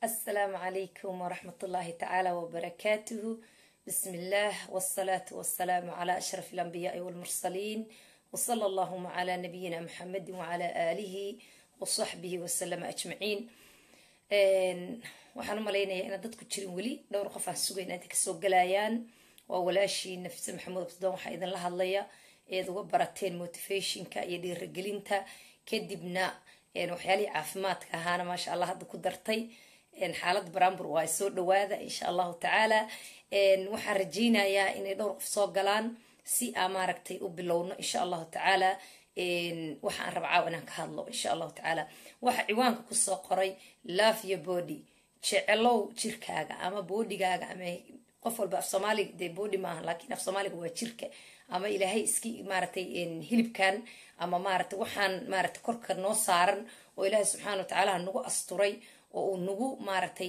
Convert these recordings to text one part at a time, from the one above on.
السلام عليكم ورحمة الله تعالى وبركاته بسم الله والصلاة والسلام على أشرف الأنبياء والمرسلين وصلى اللهم على نبينا محمد وعلى آله وصحبه وسلم أجمعين waxaan u malaynayaa inaad dadku jirin weli dhowr qof aan sugayn inta kasoo galayaan waa walaashii nafise maxamuud abdidoon waxaa idinla hadlaya eed uga barateen motivationka iyo dhiirigelinta kadibna waxyaalihii caafimaadka ahaana maasha allah hadda ku dartay xaalada barambur waa soo dhawaada insha allahu tacaala waxaan rajaynayaa inay dhowr qof soo galaan si aa maaragtay u bilowno insha allahu tacaala waxaan raba caaw inaan ka hadlo insha allahu tacaala waxa ciwaanka kusoo qoray love your body jecelow jirkaaga ama bodigaaga ama qof walba af soomaaliga dee body maaha laakiin af soomaaliga waa jirka ama ilaahay iski maaratay hilibkan ama maaragtay waxaan maaragtay korka noo saaran oo ilaahay subxaana wa tacaala nagu asturay oo uu nagu maaragtay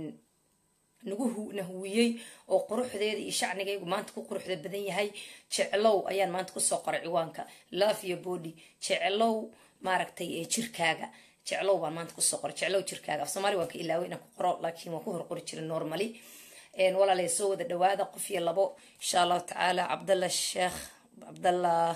nagu nahuwiyey oo quruxdeeda iyo shacnigaygu maanta ku quruxda badan yahay jeclow ayaan maanta kusoo qoray ciwaanka love your body jeclow maaragtay jirkaaga jeclow baan maanta kusoo qoray jeclow jirkaaga af soomaali waan ka ilaaway inaan ku qoro laakiin waan ku hor qori jiray normally walaalay soo wada dhawaada qof iyo labo insha allahu tacaala cabdallah sheekh cabdallah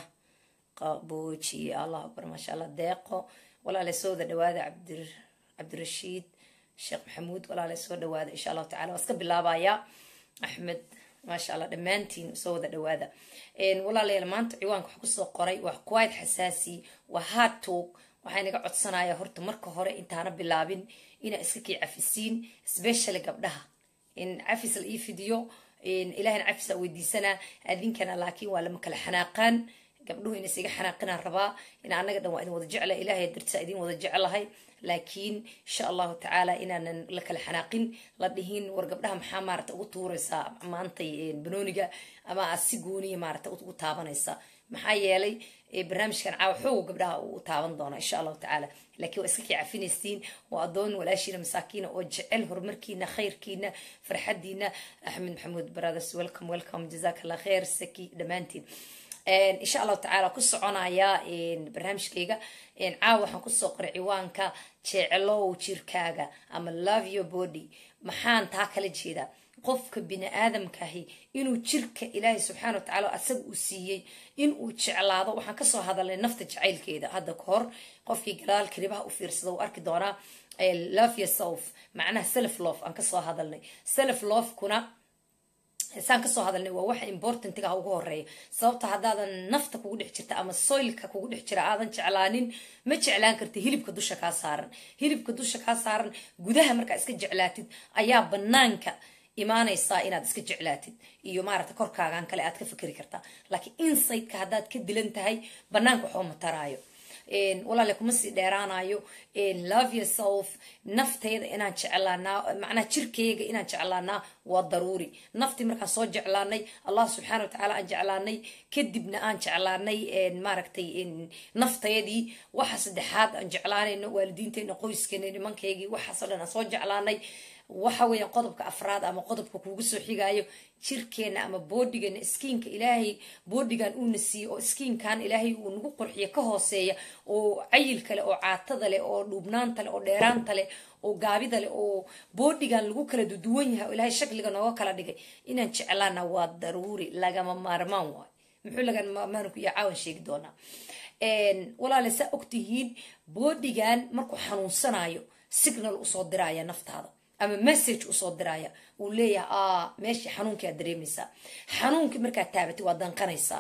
qabuuji allah akbar maasha allah deeqo walaalay soo wada dhawaada cabdir cabdirashiid sheekh maxamuud walaalay soo dhawaada insha allahu tacala waa iska bilaabayaa axmed maasha allah dhammaantiin soo wada dhawaada walaalayaal maanta ciwaanka wax kusoo qoray waa quite xasaasi waa hard talk waxaa inaga codsanaya horta marka hore intaana bilaabin inaa iska kii cafisiin especially gabdhaha in cafis la ii fidiyo ilahina cafisa weydiisanaa adinkana laakiin waa lama kala xanaaqaan gabdhuhu inays iga xanaaqinaan rabaa in anaga dhan waa idin wada jecla ilahay dartisaa idin wada jeclahay laakiin insha allahu tacaala inaanan la kala xanaaqin la dhihin war gabdhaha maxaa maarata ugu tuuraysaa maantay banooniga ama aad si gooniya maarata ugu taabanaysa maxaa yeelay barnaamijkan caawa xoogo gabdhaha u taaban doona insha allahu tacaala laakiin waa iska kii cafinaysiin waa adoon walaashiina masaakiina oo jecel horumarkiina khayrkiina farxadiina axmed maxamuud brothers welcome welcome jazak allah khair saki dhammaantiin insha allahu tacaala ku soconaya barnaamijkayga caawa waxaan kusoo qoray ciwaanka jeclow jirkaaga ama love your body maxaan taa kala jeedaa qofka bini aadamkaahi inuu jirka ilaahay subxaana wa tacala asaga uu siiyey inuu jeclaado waxaan kasoo hadalnay nafta jacaylkeeda hadda ka hor qofkii gadaal kalibaha u fiirsada uu arki doonaa love yourself macnaha self love aan kasoo hadalnay self lovekuna saan kasoo hadalnay waa waxa importantiga ugu horeeya sababta haddaadan nafta kugu dhex jirta ama soylka kugu dhex jira aadan jeclaanin ma jeclaan karti hilibka dusha kaa saaran hilibka dusha kaa saaran gudaha markaa iska jeclaatid ayaa banaanka imaanaysaa inaad iska jeclaatid iyo maarata korkaagan kale aad ka fikri kartaa laakiin insideka haddaad ka dilan tahay banaanka waxba mataraayo walaale kuma sii dheeraanayo love yourself nafteyda inaan jeclaanaa macnaha jirkeyga inaan jeclaanaa waa daruuri naftii markaan soo jeclaanay allah subxaana wa tacaala aan jeclaanay kadibna aan jeclaanay maaragtay naftayadii waxa saddexaad aan jeclaanayno waalidiinteena qoyskeena nimankaygii waxaasoo dhan aan soo jeclaanay waxa weeyaan qodobka afraad ama qodobka kuugu soo xigaayo jirkeena ama boodigeena skiinka ilaahay boodigan uuna siiyey oo skiinkan ilaahay uu nagu qurxiyo ka hooseeya oo cayilka leh oo caatada leh oo dhuubnaanta leh oo dheeraanta leh oo gaabida leh oo boodigan lagu kala duduwan yahay oo ilaahay shakliga nooga kala dhigay inaan jeclaana waa daruuri lagama maarmaan waay muxuu lagama maarmaanku iyo caawan sheegi doonaa walaale saa ogtihiin boodigan markuu xanuunsanayo signal usoo diraya naftaada ama message usoo diraya uu leeyahay a meeshii xanuunkii aad dareemaysaa xanuunkii markaad taabatay waa danqanaysaa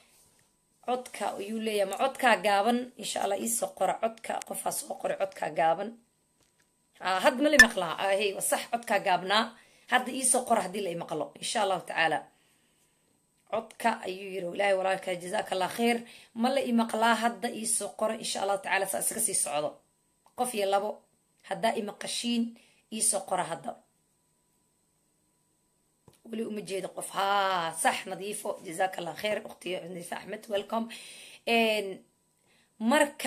codka ayuu leeyahay ma codkaa gaaban insha allah iisoo qora codka qofaa soo qoray codkaa gaaban hadda ma la maqlaa hey sax codkaa gaabnaa hadda iisoo qora haddii la imaqlo insha allahu tacaala codka ayuu yiri ilaahay walaalka jazaaka allah khayr ma la imaqlaa hadda iisoo qora insha allahu tacaala saa isaga sii socdo qof iyo labo haddaa imaqashiin iisoo qora hadda weli uma jeedo qof haa sax nadiifo jazaaka allah khayr ukhti nadiifo axmed welcome marka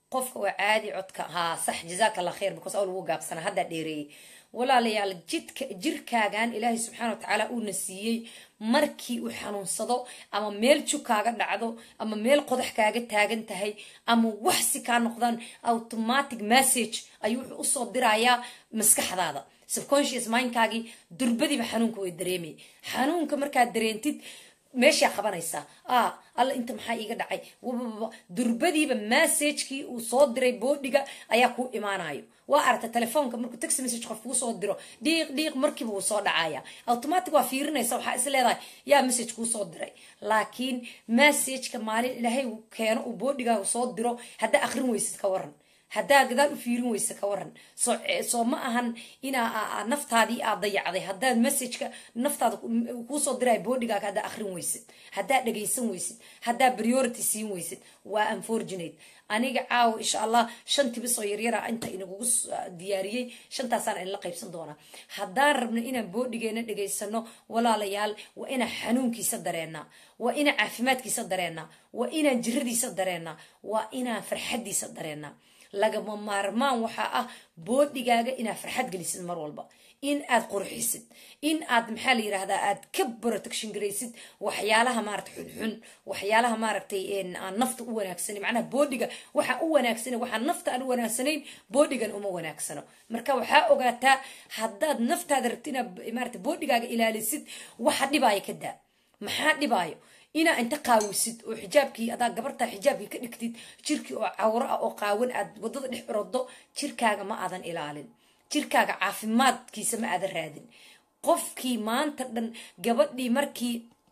qofka waa caadi codka haa sax jazaaka allah khayr because awl ugu gaabsana haddaa dheereeyey walaalayaal jidka jirkaagan ilaahay subxaana wa tacaala uuna siiyey markii uu xanuunsado ama meel jug kaaga dhacdo ama meel qodax kaaga taagan tahay ama waxsi kaa noqdaan automatic message ayuu wuxuu usoo dirayaa maskaxdaada subconscious mindkaagii durbadiiba xanuunka way dareemay xanuunka markaad dareentid meeshaa qabanaysaa ah alla inta maxaa iiga dhacay wababa durbadiiba massagekii uu soo diray boodhiga ayaa kuu imaanayo waa aragta telefoonka markuu text message qof kuu soo diro dhiiq dhiiq markiiba wuu soo dhacaya automatic waa fiirinaysa waxaa is leedahay yaa message kuu soo diray laakiin massageka maalin ilaahay uu keeno uu boodhigaaga soo diro haddaa akrin weysid ka waran haddaa gadaal u fiirin weyse ka waran soo ma ahan inaa naftaadii aad dayacday haddaad messageka naftaada kuusoo diray boodhigaaga haddaa akrin weysid haddaa dhagaysan weysid haddaa priority siin weysid waa unfortunate aniga caawa insha allah shan tibis oo yaryara inta inagugu diyaariyey shantaasaan inla qaybsan doonaa haddaan rabno inaan boodhigeena dhagaysano walaalayaal waa inaan xanuunkiisa dareenaa waa inaan caafimaadkiisa dareenaa waa inaan jiradiisa dareenaa waa inaan farxadiisa dareenaa lagama maarmaan waxaa ah boodhigaaga inaad farxad gelisid mar walba in aad qurxisid in aad maxaa la yirahdaa aad ka protection garaysid waxyaalaha maarata xunxun waxyaalaha maaragtay aan nafta u wanaagsanan macnaha boodhiga waxaa u wanaagsanan waxaa nafta aan u wanaagsanayn boodhigan uma wanaagsano marka waxaa ogaataa haddaad naftaada rabti inaad maarata boodhigaaga ilaalisid waxa dhibaayo ka daa maxaa dhibaayo inaa inta qaawisid oo xijaabkii adaa gabartaa xijaabkii ka dhigtid jirkii oo cawro ah oo qaawan aad wadada dhex orodo jirkaaga ma aadan ilaalin jirkaaga caafimaadkiisa ma aadan raadin qofkii maanta dhan gabadhii markii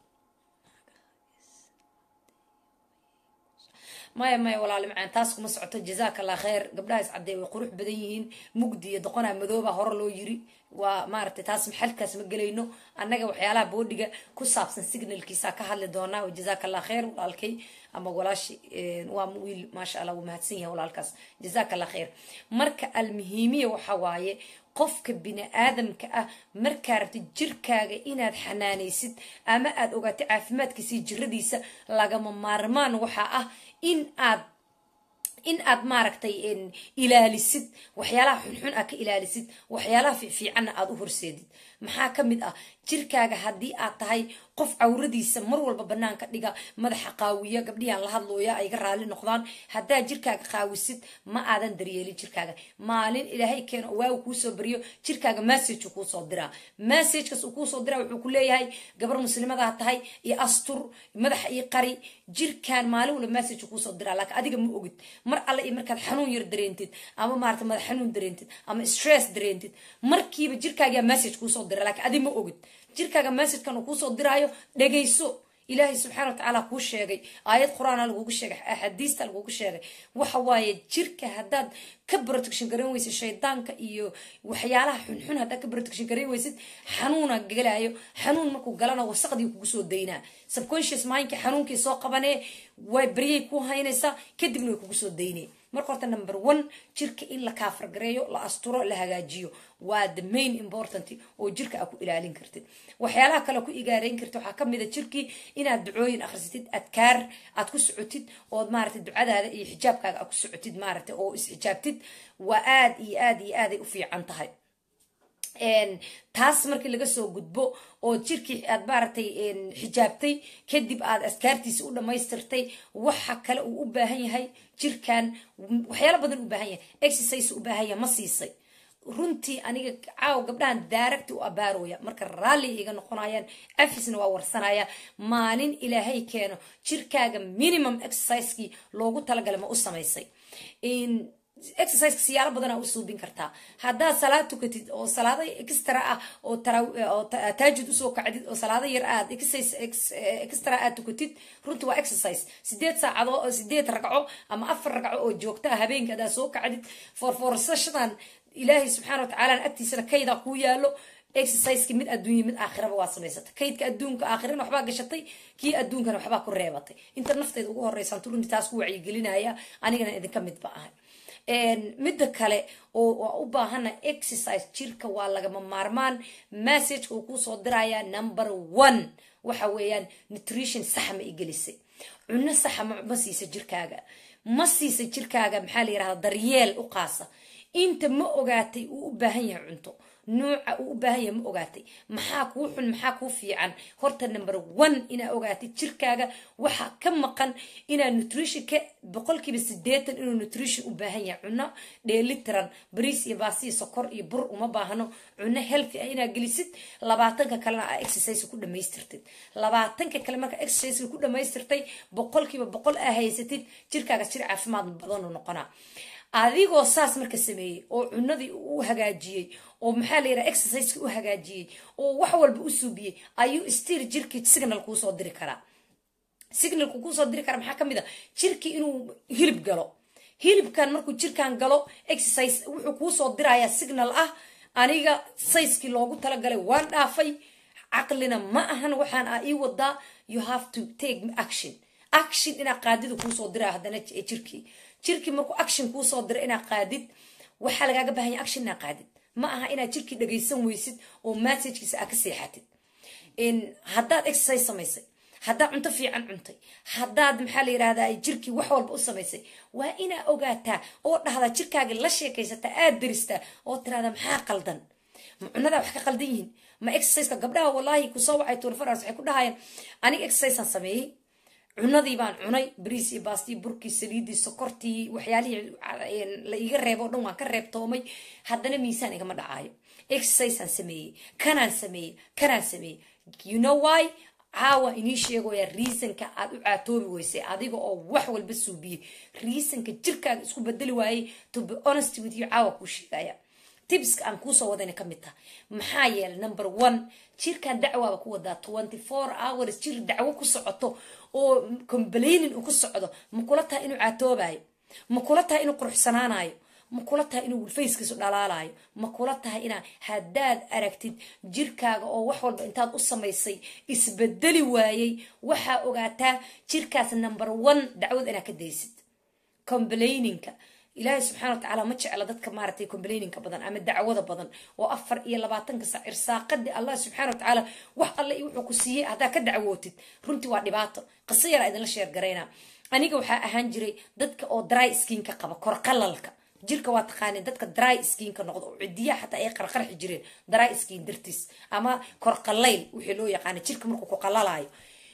maya maya walaali macaan taas kuma socoto jazaaka allah khayr gabdhahaas caddee way qurux badan yihiin mugdi iyo doqonaa madooba hore loo yiri waa maaragtay taas maxalkaas ma gelayno annaga waxyaalaha boodhiga ku saabsan signalkiisa ka hadli doonaa jazaaka allah khayr walaalkay ama walaashi waa wiil maasha allah wuu mahadsan yahay walaalkaas jazaaka allah khayr marka almuhiimiya waxa waaye qofka bini aadamka ah markaa rabta jirkaaga inaad xanaanaysid ama aad ogaatay caafimaadkiisa iyo jiradiisa lagama maarmaan waxaa ah in aad in aad maaragtay ilaalisid waxyaalaha xunxun aad ka ilaalisid waxyaalaha fiifiicanna aad u horseedid maxaa ka mid ah jirkaaga haddii aad tahay qof cawradiisa mar walba banaanka dhiga madaxa qaawiya gabdhihaan la hadlooya ay ga raali noqdaan haddaa jirkaaga qaawisid ma aadan daryeelin jirkaaga maalin ilaahay keeno waagu kuusoo bariyo jirkaaga message kuusoo diraa messagekaas uu kuusoo diraa wuxuu ku leeyahay gabar muslimadaa tahay iyo astur madaxa iyo qari jirkaan maalin walba message kuusoo diraa laakiin adiga ma ogid mar alle iyo markaad xanuun yar dareentid ama maarata madax xanuun dareentid ama stress dareentid markiiba jirkaagaa message kuusoo dira laakiin adi ma ogid jirkaaga messagekan uu kuusoo diraayo dhagayso ilaahay subxana wa tacaala kuu sheegay aayad qur-aana lagugu sheegay axaadiista lagugu sheegay waxa waaye jirka haddaad ka protection garan weysid shaydaanka iyo waxyaalaha xunxun haddaad ka protection garan weysid xanuuna galayo xanuun markuu galana wasaqdii kugu soo daynaa subconscious mindka xanuunkii soo qabanee way baryay ku haynaysaa kadibna way kugu soo daynay marka horta number one jirka in la kaafargareeyo la asturo la hagaajiyo waa the main important oo jirka aad ku ilaalin kartid waxyaalaha kale ku igaareyn kartid waxaa kamid a jirkii inaad ducooyin akhrisatid adkaar aad ku socotid ood maaragtay ducadaada iyo xijaabkaaga aad ku socotid maaragtay oo isxijaabtid waa aad iyo aad iyo aaday u fiican tahay taas markii laga soo gudbo oo jirkii aad maaragtay xijaabtay kadib aad askaartiisa u dhammaystirtay waxa kale uu u baahan yahay jirkan waxyaalo badan u baahan yahay exercise u baahan yahay ma siisay runtii aniga caaw gabdhahan daaragti u abaarooya marka raalli iga noqonayaan afisna waa warsanaya maalin ilaahay keeno jirkaaga minimum exercisekii loogu talagala ma u samaysay exerciseka siyaalo badanaa u suubin kartaa haddaad salaad tukatid oo salaado extra ah oo taajud usoo kacdid oo salaado yar aad extra aad tukatid runtii waa exercise sideed saacadoo sideed ragco ama afar ragco oo joogtaa habeenka adaa soo kacdid forforsashadan ilaahay subxaana wa tacaala agtiisana kaydaa kuu yaalo exerciseki mid adduunya mid aakhiraba waa samaysatay kaydka adduunka aakhirana waxbaa gashatay kii adduunkana waxbaa ku reebatay inta nafteeda ugu horeysantu runtii taas ku wacyigelinaya anigana idinka midba ahay midda kale oo u baahana exercise jirka waa lagama maarmaan messageka uu kuusoo diraya number one waxa weeyaan nutrition saxa ma igelisay cunno saxa ma siisa jirkaaga ma siisa jirkaaga maxaa la yirahda daryeel u qaasa inta ma ogaatay uu u baahan yahay cunto nuuca uu u baahan yahay ma ogaatay maxaa kuu xun maxaa kuu fiican horta number one inaa ogaatay jirkaaga waxaa ka maqan inaa nutritionka boqolkiiba sideetan inuu nutrition u baahan yahay cuno dheelitiran bariis iyo baasiyo sokor iyo bur uma baahno cuno healthy ah inaa gelisid labaatanka kalena aa exercise ku dhamaystirtid labaatanka kale marka exercise ku dhamaystirtay boqolkiiba boqol aa haysatid jirkaaga jir caafimaad badan u noqonaa adigoo saas marka sameeyey oo cunadii u hagaajiyey oo maxaa la yiraha exerciseki u hagaajiyey oo wax walba u suubiyey ayuu stir jirkii signal kuusoo diri karaa signalku kuusoo diri karaa maxaa kamid a jirkii inuu hilib galo hilibkan markuu jirkan galo exercise wuxuu kuusoo dirayaa signal ah aniga sayskii loogu talagalay waan dhaafay caqlina ma ahan waxaan a ii wadaa you have to take action action inaa qaadida kuusoo diraa haddana jirkii jirkii markuu action kuusoo dira inaa qaadid waxaa lagaaga baahanya action inaa qaadid ma aha inaad jirkii dhagaysan weysid oo messagekiisa aa ka seexatid haddaad exercise samaysay haddaad cunto fiican cuntay haddaad maxaa la yirahdaa jirkii wax walba u samaysay waa inaa ogaataa oo dhahdaa jirkaaga la sheekaysataa aad daristaa oo tiraada maxaa qaldan ma cunadaa wax ka qaldan yihiin ma exerciseka gabdhaha wallaahi kusoo wacay tuurfaraas waxay ku dhahayaan aniga exerciseaan sameeyey cunadii baan cunay bariis iyo baastii burkii saliidii sokortii waxyaalihii la iga reebo o dhan waan ka reebtoomay haddana miisaan igama dhacaayo exerciseaan sameeyey kanaan sameeyey kanaan sameeyey you know why caawa inii sheegaya reasonka aad u caatoobi weysay adiga oo wax walba suubiyey reasonka jirkaaga isku bedeli waayey to be honest with you caawa kuu sheegaya tibska aan kuusoo wadayna ka mid taha maxaa yeelay number one jirkan dacwaaba ku wadaa twenty four hours jir dacwo ku socoto oo complainin uu ku socdo ma kula tahay inuu caatoobayo ma kula tahay inuu quruxsanaanayo ma kula tahay inuu fayskiisu dhalaalayo ma kula tahay inaa haddaad aragtid jirkaaga oo wax walba intaad u samaysay isbedeli waayey waxaa ogaataa jirkaas number one dacwad inaad ka daysid complainingka ilaahay subxana wa tacaala ma jecla dadka maaragtay complainingka badan ama dacwada badan oo afar iyo labaatanka sac irsaaqadii allah subxana wa tacaala wax alle iyo wuxuu ku siiyey haddaa ka dacwootid runtii waa dhibaato qiso yaraa idinla sheer garayna aniga waxaa ahaan jiray dadka oo dry skinka qaba kor qalalka jirka waa taqaaneen dadka dry skinka noqdo oo cidiyaha xataa ay qarqarxi jireen dry skin dartiis ama kor qalayl wixii loo yaqaana jirka markuu ku qalalayo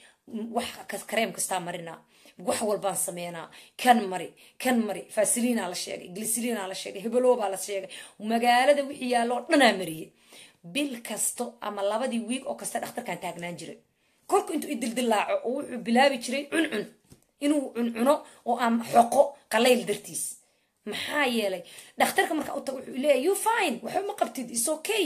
wax kareem kastaa marinaa wax walbaan sameynaa kan mari kan mari fasilina la sheegay glisiliina la sheegay hebelobaa la sheegay magaalada wixii yaallo oo dhanaa mariyey bil kasto ama labadii wiig oo kasta dhakhtarkan taagnaan jiray korku intuu idildilaaco oo wuxuu bilaabi jiray cuncun inuu cuncuno oo aan xoqo qalayl dartiis maxaa yeelay dhakhtarka markaa u tago wuxuu leeyahy you fine waxba ma qabtid is okay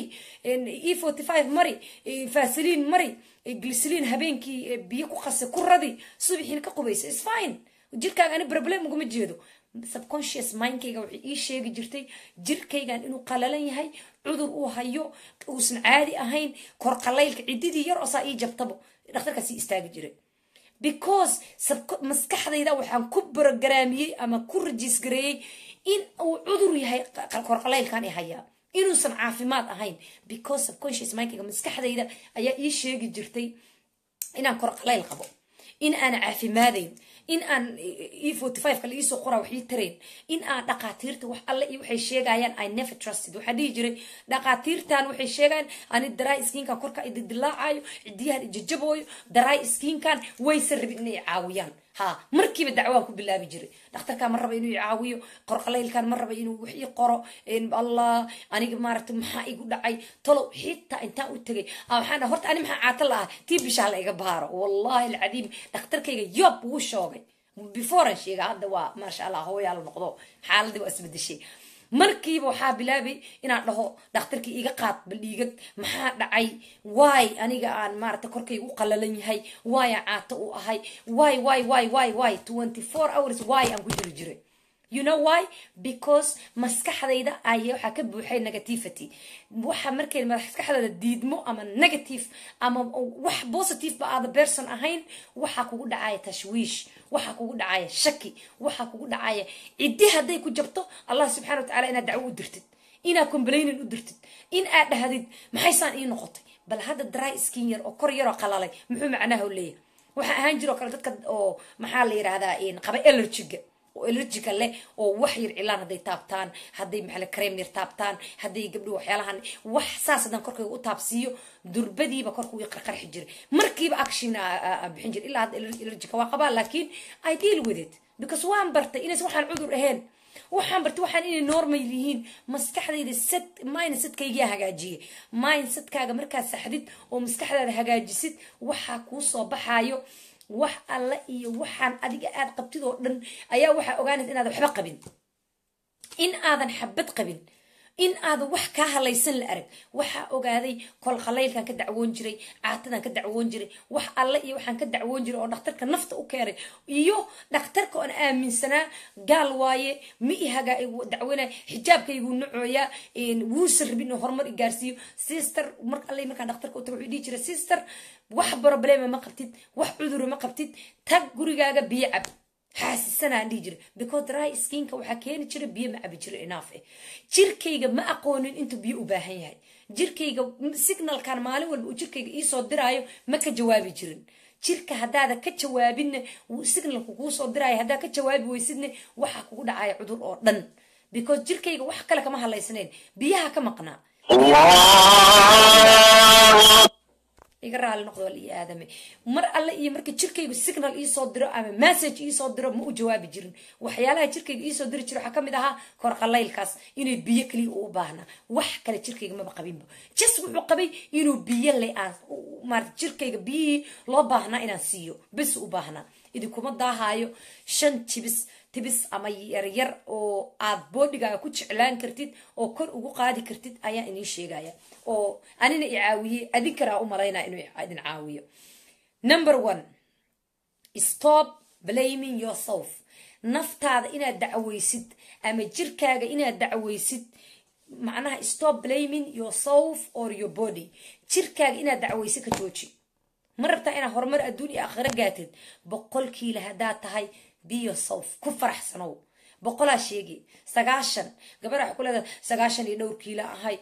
e forty five mari fasiliin mari glisiliin habeenkii biyo ku qase ku radi subaxiina ka qubaysa is fine jirkaaga ani problem uguma jeedo subconscious mindkayga waxay ii sheegi jirtay jirkaygan inuu qalalan yahay cudur uu hayo uusan caadi ahayn kor qalaylka cididii yar oo saa ii jabtabo dhakhtarkaas ii istaagi jiray because maskaxdayda waxaan ku brogaraamiyey ama ku rajiisgareeyey in uu cudur yahay korqalaylkan i hayaa inuusan caafimaad ahayn because subconscious mindkayga maskaxdayda ayaa ii sheegi jirtay inaan korqalayl qabo in aan caafimaadayn in aan e forty five kale iisoo qoraa wax ii tarayn in aan dhaqaatiirta wax alle iyo waxay sheegayaan i never trusted waxaa dhihi jiray dhaqaatiirtan waxay sheegayaan ani daray skinkan korka ididilaacayo cidiyahan ijajabooyo daray skinkan waysan rabin inay caawiyaan ha markiiba dacwaan ku bilaabi jiray dhakhtarkan ma raba inuu i caawiyo qorqalaylkan ma raba inuu wax ii qoro allah aniga maaragtay maxaa igu dhacay talow xitaa intaan u tegay waxaan dhaha horta ani maxaa caata la ah tii bishaa la iga baaro wallahi alcadiim dhakhtarkayga yob wuu shoogay beforean sheega hadda waa maasha allah hooyaa la noqdo xaaladii waa isbedeshay markiiba waxaa bilaabay inaan dhaho dhakhtarkii iga qaad baldhiigad maxaa dhacay waay aniga aan maarata korkayga u qalalan yahay waaya caato u ahay waay waay waay waay waay twenty four hours waay aan ku jiri jiray you know why because maskaxdayda ay waxaa ka buuxay negativity waxa markay maskaxdayda diidmo ama negative ama wax positive ba aada person ahayn waxaa kugu dhacaya tashwiish waxaa kugu dhacaya shaki waxaa kugu dhacaya ciddi hadday ku jabto allah subxana wa tacala inaad dacwo u dirtid inaad complainin u dirtid in aad dhahdid maxaysaan ii noqotay bal hadda dry skin yar oo kor yaroo qalalay muxuu macnaha leeyahay waxaa ahaan jiroo kale dadka oo maxaa la yidhahdaa qaba allergiga oo allergiga leh oo wax yar cilaan hadday taabtaan hadday maxaa kareem yar taabtaan hadday gabdho waxyaalahan wax saas haddaan korkayga u taabsiiyo durbadiiba korka wii qarqarxi jiray markiiba action bixin jiray ilaa hadda allergiga waa qabaa laakiin i deal with it because waan bartay inaysan waxaan cudur ahayn waxaan bartay waxaan inay normal yihiin maskaxdayda sad mindsetkaygiyaa hagaajiyay mindsetkaaga markaad saxdid oo maskaxdaada hagaajisid waxaa kuu soo baxaayo wax alle iyo waxaan adiga aad qabtid oo dhan ayaa waxaa ogaanaysa inaadan waxba qabin in aadan xabad qabin in aadan wax kaa halaysan la arag waxaa ogaaday kol khalaylkan ka dacwoon jiray caatadan ka dacwoon jiray wax alle iyo waxaan ka dacwoon jiray oo dhakhtarka nafta u keenay iyo dhakhtarka oon aaminsanaa gaal waaye ma ihaga dacwona xijaabkaygu nacooyaa wuusan rabin inuu horumar i gaarsiiyo sister mar alle markaan dhakhtarka u tago wuxuu dhihi jiray sister wax problema ma qabtid wax cudura ma qabtid tag gurigaaga biyo cab xaasisanaan dhihi jira because dry skinka waxaa keeni jira biyo ma cabi jira enough eh jirkayga ma aqoonin intuu biyo u baahan yahay jirkayga signalkan maalin walba uu jirkayga iisoo diraayo ma ka jawaabi jirin jirka haddaada ka jawaabinna signalku kuu soo diraayo haddaa ka jawaabi weysidna waxaa kugu dhacaya cudur oo dhan because jirkayga wax kale kama hadlaysanayn biyaha ka maqnaa iga raali noqdo wal iyo aadame mar alle iyo marka jirkaygu signal iisoo diro ama message iisoo diro ma u jawaabi jirin waxyaalaha jirkayga iisoo diri jira waxaa kamid ahaa kor qalaylkaas inay biyo kaliya uu baahnaa wax kale jirkayga maba qabinba jas wuxuu qabay inuu biyo le aan maarata jirkayga biyihii loo baahnaa inaan siiyo bes u baahnaa idinkuma daahaayo shan jibis tibis ama yaryar oo aad boodhigaaga ku jeclaan kartid oo kor ugu qaadi kartid ayaa inii sheegaya oo anina i caawiyey adinkaraa u malaynaya inuu idin caawiyo number one stop blaming yourself naftaada inaad dacweysid ama jirkaaga inaad dacweysid macnaha stop blaming yourself or your body jirkaaga inaad dacweysid ka jooji ma rabtaa inaad horumar adduun iyo aakhiro gaatid boqolkiila haddaad tahay be yourself ku faraxsanow boqolaa sheegi sagaashan gabadha waxa ku leedahay sagaashan iyo dhowr kiila ahay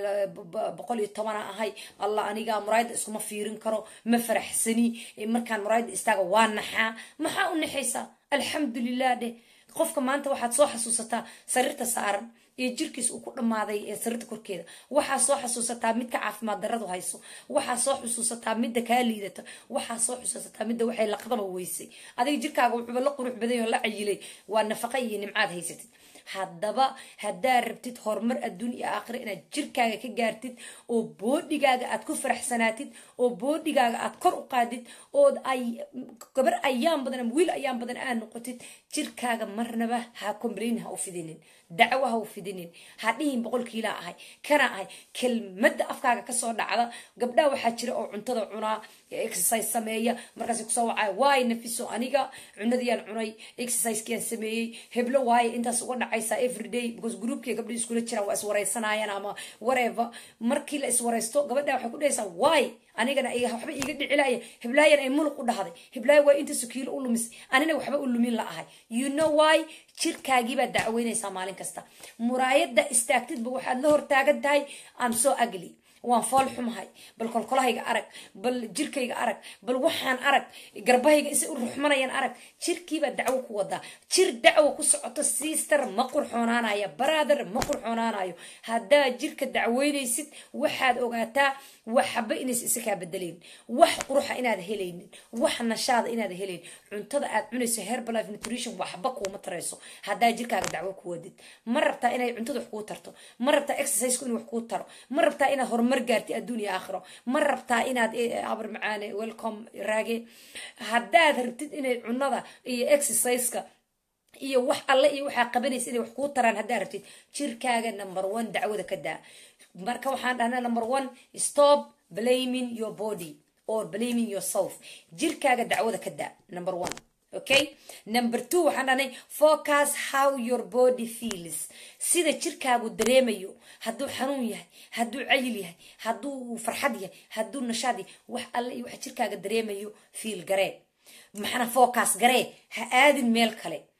boqol iyo tobana ahay allah aniga muraayadda iskuma fiirin karo ma faraxsani markaan muraayadda istaaga waa naxaa maxaa u naxaysaa alxamdulilah dheh qofka maanta waxaad soo xasuusataa sariirta saaran iyo jirkiis uu ku dhammaaday ee sariirta korkeeda waxaa soo xasuusataa midka caafimaad daradu hayso waxaa soo xusuusataa midda kaa liidata waxaa soo xusuusataa midda waxay laqdaba weysay adiga jirkaaga wuxuuba la qurux badan oo la cayilay waa nafaqa iyo nimcaad haysatid haddaba haddaad rabtid horumar adduun iyo aakhira inaad jirkaaga ka gaartid oo boodhigaaga aad ku faraxsanaatid oo boodhigaaga aad kor u qaadid ood ay gabar ayaan badan ama wiil ayaan badan aad noqotid jirkaaga marnaba ha complain ha u fidinin dacwo ha u fidinin ha dhihin boqol kiilaa ahay kana ahay kelmadda afkaaga kasoo dhacda gabdhaha waxaa jira oo cuntada cunaa exercise sameeya markaas kusoo wacaya waayo nafiso aniga cunadiyaan cunay exercisekiyaan sameeyey heblo waayo intaas uga dhacaysa everyday because groupkii gabdha iskula jiraan waa iswareysanayaan ama whatever markii la iswareysto gabadha waxay ku dhahaysaa waay anigana waxba iiga dhicilaya heblaayan ay muluq u dhahday heblaaya waa inta sukiilo u lumis anina waxba u lumin la ahay you know why jirkaagiibaad dacweynaysaa maalin kasta muraayadda istaagtidba waxaad la hortaagan tahay am so ugly waan fool xumahay bal kolkolahayga arag bal jirkayga arag bal waxaan arag garbahayga isay u ruxmanayaan arag jirkiibaa dacwo ku wadaa jir dacwo ku socoto sister ma qurxoonaanayo brother ma qurxoonaanayo haddaad jirka dacweynaysid waxaad ogaataa waxba inays isa kaa bedelayn wax quruxa inaad helaynin wax nashaada inaad helayn cuntada aad cunayso herbalife nutrition waxba kuuma tarayso haddaa jirkaaga dacwo ku wadid ma rabtaa inay cuntada wax kuu tarto ma rabtaa exerciseku inuu wax kuu taro ma rabtaa inaad horumar gaarti adduun iyo aakhiro ma rabtaa inaad abar macaane welcome raage haddaad rabtid inay cunada iyo exerciseka iyo wax alle iyo waxaa qabanaysa inay wax kuu taraan haddaad rabtid jirkaaga number one dacwada ka daa marka waxaan dhahnaa number one stop blaming your body or blaming yourself jirkaaga dacwada ka daa number one okay number two waxaan dhahnay focus how your body feels sida jirkaagu dareemayo hadduu xanuun yahay hadduu cayil yahay hadduu farxad yahay hadduu nashaad yahay wax alle iyo waxa jirkaaga dareemayo fiil garee maxana focus garee ha aadin meel kale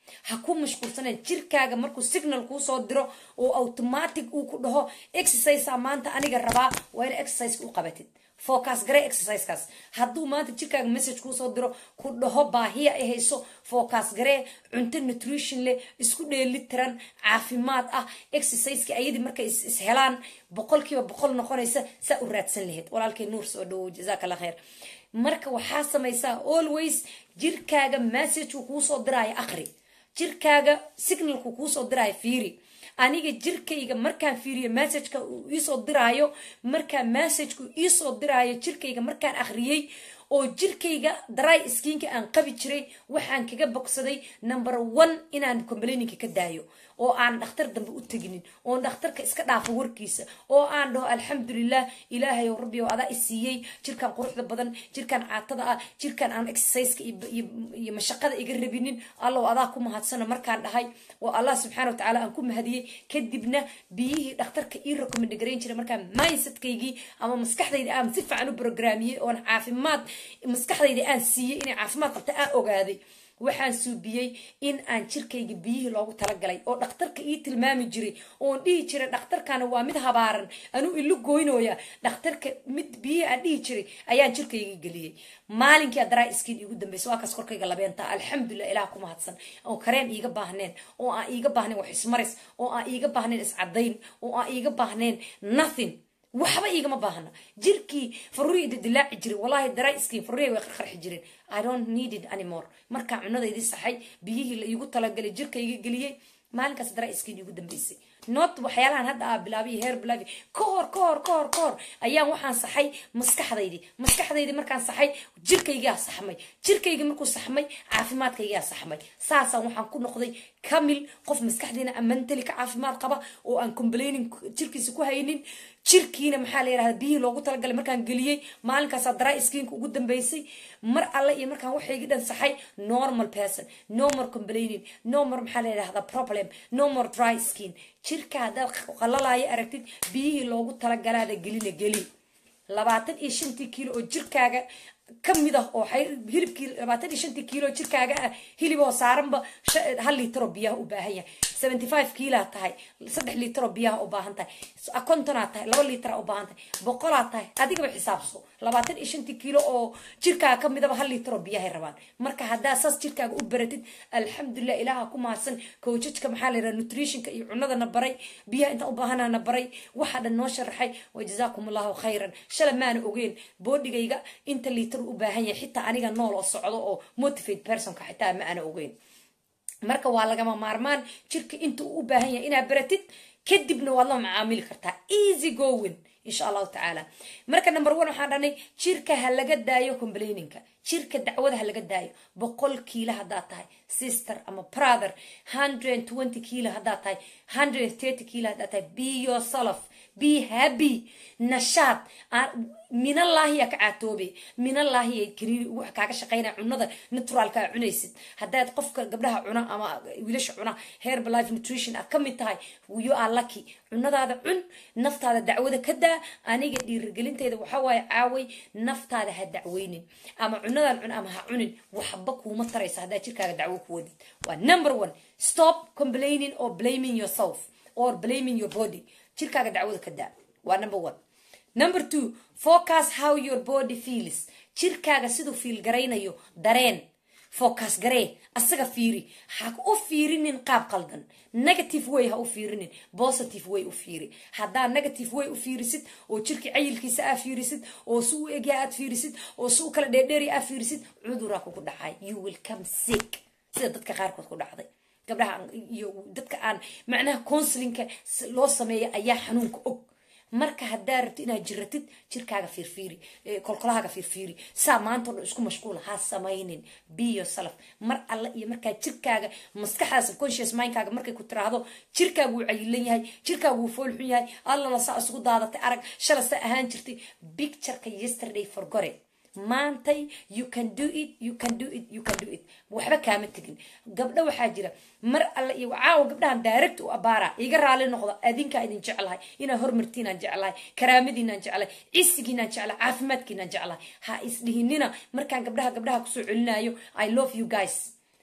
ha ku mashquulsaneen jirkaaga markuu signal kuu soo diro oo automatic uu ku dhaho exercisea maanta aniga rabaa waa ina exerciseka u qabatid focus garee exercisekaas hadduu maanta jirkaaga message kuu soo diro ku dhaho baahiya ay hayso focus garee cunto nutrition leh isku dheeli tiran caafimaad ah exerciseka ayadii markay is helaan boqolkiiba boqol noqonaysa saa u raadsan lahayd walaalkay nuur soo dhawow jazaak allah khayr marka waxaa samaysaa always jirkaaga messageu kuusoo diraayo aqri jirkaaga signalku kuusoo diraayo fiiri aniga jirkayga markaan fiiriyo messageka uu iisoo diraayo markaa messagku iisoo diraayo jirkayga markaan akhriyey oo jirkayga dry skiinka aan qabi jiray waxaan kaga bogsaday number one inaan complainingka ka daayo oo aan dhakhtar dambe u teginin oon dhakhtarka iska dhaafo warkiisa oo aan dhaho alxamdulilah ilaahay ow rabbi oo adaa i siiyey jirkan quruxda badan jirkan caatada ah jirkan aan exerciseka iyo mashaqada iga rabinin allow adaa ku mahadsana markaan dhahay oo allah subxaana watacaala aan ku mahadiyey kadibna biyihii dhakhtarka ii recommend garayn jiray markaan mindsetkaygii ama maskaxdayda aan si fiican u programiyey oon caafimaad maskaxdayda aan siiyey inay caafimaad qabta aan ogaaday waxaan suubiyey in aan jirkayga biyihii loogu talagalay oo dhakhtarka ii tilmaami jiray oon dhihi jiray dhakhtarkana waa mid habaaran anuu ilu goynooya dhakhtarka mid biyihii aan dhihi jiray ayaan jirkayga geliyey maalinkii adraa iskiin iigu dambaysa waa kaas korkayga labeenta alxamdulilah ilaah ku mahadsan oo kareen iiga baahneen oo aan iiga baahnayn wax ismaris oo aan iiga baahnayn iscadayn oo aan iiga baahnayn nothing waxba iigama baahna jirkii faruuri dildilaaci jiray wallahi dry skin faruuri way qarqarxi jireen i don't need it anymore markaa cunadaydii saxay biyihii la iigu talagalay jirkayga geliyey maalinkaas dry skin iigu dambeysay not waxyaalahan hadda aa bilaabay heer bilaabay ka hor ka hor ka hor ka hor ayaan waxaan saxay maskaxdaydii maskaxdaydii markaan saxay jirkaygaa saxmay jirkaygii markuu saxmay caafimaadkaygaa saxmay saasaan waxaan ku noqday kamil qof maskaxdiina amantali ka caafimaad qaba oo aan complaining jirkiisa ku haynin jirkiina maxaa la yidhahda biyihii loogu talagalay markaan geliyey maalinkaasaa dry skinka ugu dambeysay mar alle iyo markaan waxaygi dhan saxay normal person no more complaining no more maxaa la yidhahda problem no more dry skin jirka haddaad qalalaayo aragtid biyihii loogu talagalaada gelina geli labaatan iyo shantii kiilo oo jirkaaga kamid ah oo hilibkii labaatan iyo shantii kiilo oo jirkaaga ah hiliboo saaranba hal liitaroo biyaha u baahan yahay seventy five kiilaa tahay saddex liitaroo biyaha u baahan tahay kontonaa tahay laba liitara u baahan tahay boqolaa tahay adigaba xisaabso labaatan iyo shantii kiilo oo jirkaaga kamidaba hal liitaroo biyahay rabaan marka haddaa saas jirkaaga u baratid alxamdulilah ilaaha ku mahadsan kowjajka maxaa la yidhaha nutritionka iyo cunadana baray biyaha intaan u baahanana baray waxaa dhan noo sharaxay wa jazaakum allahu khayran shala maana ogeen boodhigayga inta liitar u baahan yahay xitaa aniga nool oo socdo oo motivate personka xitaa ma ana ogeyn marka waa lagama maarmaan jirka inta uu u baahan yahay inaad baratid kadibna waad la macaamili kartaa easy going insha allahu tacaala marka number one waxaan dhanay jirka ha laga daayo complaininka jirka dacwada ha laga daayo boqol kiilo haddaad tahay sister ama brother hundred twenty kiilo haddaad tahay hundred thirty kiilo haddaad tahay be yourself be happy nashaad minallaahiya ka caatoobe minallaahiya kariiri wax kaaga shaqaynaya cunada naturalka aa cunaysid haddaad qofka gabdhaha cuna ama wiilasha cuna herbal life nutrition aad kamid tahay you are lucky cunadaada cun naftaada dacwada ka daa aniga dhiirigelinteeda waxaa waaye caaway naftaada ha dacweynin ama cunadan cun ama ha cunin waxba kuuma taraysa haddaa jirkaaga dacwo ku wadid waa number one stop complaining or blaming yourself or blaming your body jirkaaga dacwada ka daa waa number one number two focus how your body feels jirkaaga siduu fiil garaynayo dareen focus garee asaga fiiri ha u fiirinin qaab qaldan negative way ha u fiirinin positive way u fiiri haddaa negative way u fiirisid oo jirkii cayilkiisa aa fiirisid oo si u egya aad fiirisid oo si u kala dheerdheeri aa fiirisid cuduraa kugu dhacay you will come sick sida dadka qaarkood ku dhacday gabdhaha iyo dadka aan macnaha counselinka loo sameeya ayaa xanuunka og marka haddaa rabti inaad jiratid jirkaaga fiirfiiri kolkolahaaga fiirfiiri saa maanta o dhan isku mashquula ha samaynin be yourself mar alle iyo markaa jirkaaga maskaxda subconscious mindkaaga markay ku tiraahdo jirkaagu wuu cayilan yahay jirkaagu wuu foolxun yahay allana saa isugu daadatay arag shala saa ahaan jirtay pictureka yesterday forgore maantay you can do it you can do it you can do it waxba kaama tegin gabdho waxaa jira mar alle iyo caawa gabdhahan direct u abaara iga raali noqdo adinkaa idin jeclahay inaa hormartiinaan jeclahay karaamadiinaan jeclahay cisigiinaan jeclahay caafimaadkiinaan jeclahay ha isdhihinina markaan gabdhaha gabdhaha kusoo celinayo i love you guys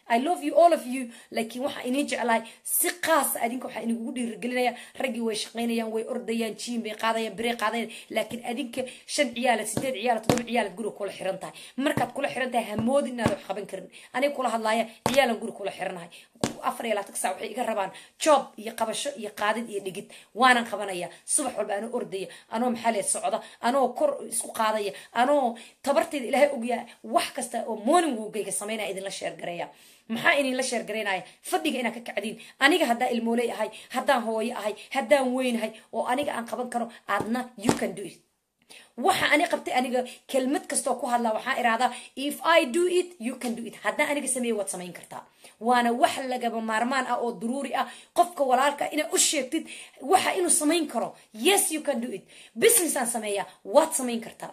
i love you all of you laakiin waxaa inii jeclahay si qaasa adinka waxaa inigugu dhiirigelinaya raggii way shaqaynayaan way ordayaan jiin bay qaadayaan birey qaadayaan laakiin adinka shan ciyaalad sideed ciyaalad todoba ciyaalad guriga kula xiran tahay markaad kula xiran tahay hamoodin inaad wax qaban karin aniga kula hadlaaya ciyaalan guriga kula xiranahay afar iyo labaatan sac waxay iga rabaan joob iyo qabasho iyo qaadid iyo dhigid waanan qabanaya subax walba anoo ordaya anoo maxalee socda anoo kor isku qaadaya anoo tabartayda ilaahay ogyaa wax kasta oo morning wogayga samaynaya idinla sheergareeya maxaa idinla sheergaraynaya fadhiga inaad ka kacdiin aniga haddaan ilmooley ahay haddaan hooyo ahay haddaan weynahay oo aniga aan qaban karo aadna you can do it waxa ani qabtay aniga kelmad kastoo ku hadlaa waxaa irahdaa if i do it you can do it haddaan aniga sameeye waad samayn kartaa waana wax lagaba maarmaan ah oo daruuri ah qofka walaalka inaad u sheegtid waxa inuu samayn karo yes you can do it businessaan sameeya waad samayn kartaa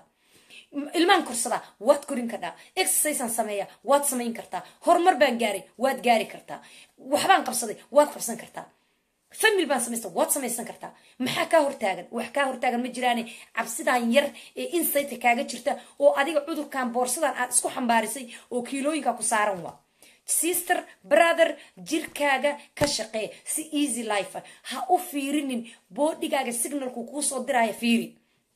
ilmaan korsadaa waad korin kartaa exerciseaan sameeya waad samayn kartaa horumar baan gaaray waad gaari kartaa waxbaan qabsaday waad qabsan kartaa famil baan samaysta waad samaysan kartaa maxaa kaa hortaagan wax kaa hortaagan ma jiraane cabsidan yar ee insaytka kaaga jirta oo adiga cudurkan boorsadan aad isku xambaarisay oo kiilooyinka ku saaran waa sister brother jirkaaga ka shaqee si easy life ha u fiirinin boodhigaaga signalku kuu soo diraya fiiri